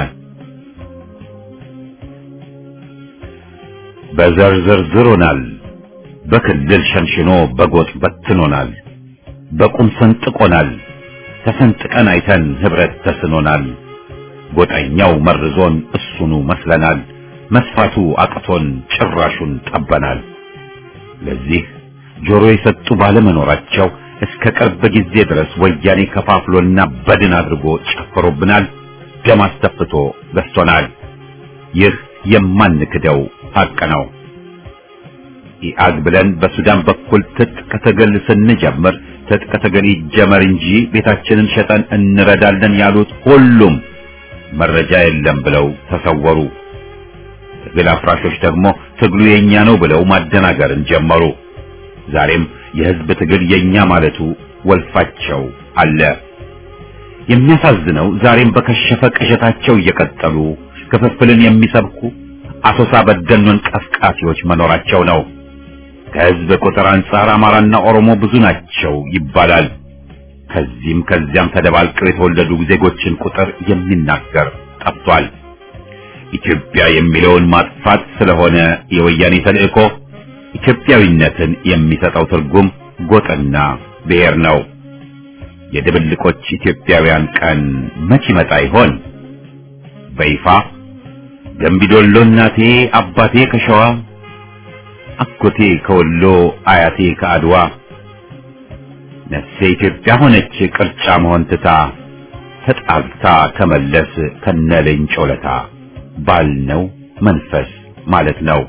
በዘር ዘርዝሮናል፣ በክልል ሸንሽኖ በጎጥ በትኖናል፣ በቁም ሰንጥቆናል፣ ተሰንጥቀን አይተን ህብረት ተስኖናል። ጎጠኛው መርዞን እሱኑ መስለናል። መስፋቱ አቅቶን ጭራሹን ጠበናል። ለዚህ ጆሮ የሰጡ ባለመኖራቸው እስከ ቅርብ ጊዜ ድረስ ወያኔ ከፋፍሎና በድን አድርጎ ጨፍሮብናል፣ ደም አስተፍቶ ገዝቶናል። ይህ የማንክደው ሐቅ ነው። ኢአግ ብለን በሱዳን በኩል ትጥቅ ትግል ስንጀምር ትጥቅ ትግል ይጀመር እንጂ ቤታችንን ሸጠን እንረዳለን ያሉት ሁሉም መረጃ የለም ብለው ተሰወሩ። ትግል አፍራሾች ደግሞ ትግሉ የኛ ነው ብለው ማደናገርን ጀመሩ። ዛሬም የህዝብ ትግል የኛ ማለቱ ወልፋቸው አለ። የሚያሳዝነው ዛሬም በከሸፈ ቅዠታቸው እየቀጠሉ ክፍፍልን የሚሰብኩ አሶሳ በደኖን ቀስቃፊዎች መኖራቸው ነው። ከህዝብ ቁጥር አንጻር አማራና ኦሮሞ ብዙ ናቸው ይባላል። ከዚህም ከዚያም ተደባልቀው የተወለዱ ዜጎችን ቁጥር የሚናገር ጠፍቷል። ኢትዮጵያ የሚለውን ማጥፋት ስለሆነ የወያኔ ተልእኮ ኢትዮጵያዊነትን የሚሰጠው ትርጉም ጎጥና ብሔር ነው። የድብልቆች ኢትዮጵያውያን ቀን መች ይመጣ ይሆን? በይፋ ገንቢዶሎ እናቴ አባቴ ከሸዋ አጎቴ ከወሎ አያቴ ከአድዋ ነፍሴ ኢትዮጵያ ሆነች ቅርጫ መሆን ትታ ተጣልታ ከመለስ ከነለኝ ጮለታ ባልነው መንፈስ ማለት ነው።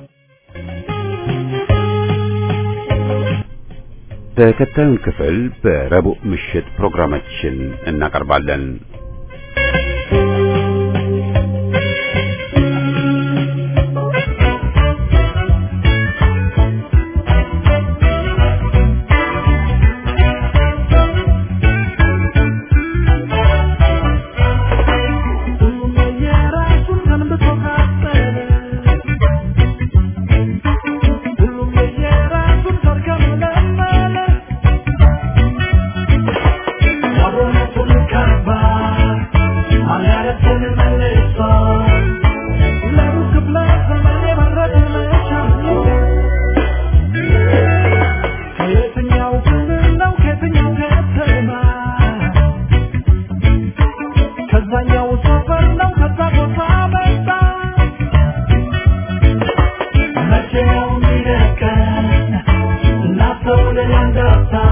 ተከታዩን ክፍል በረቡዕ ምሽት ፕሮግራማችን እናቀርባለን። Not so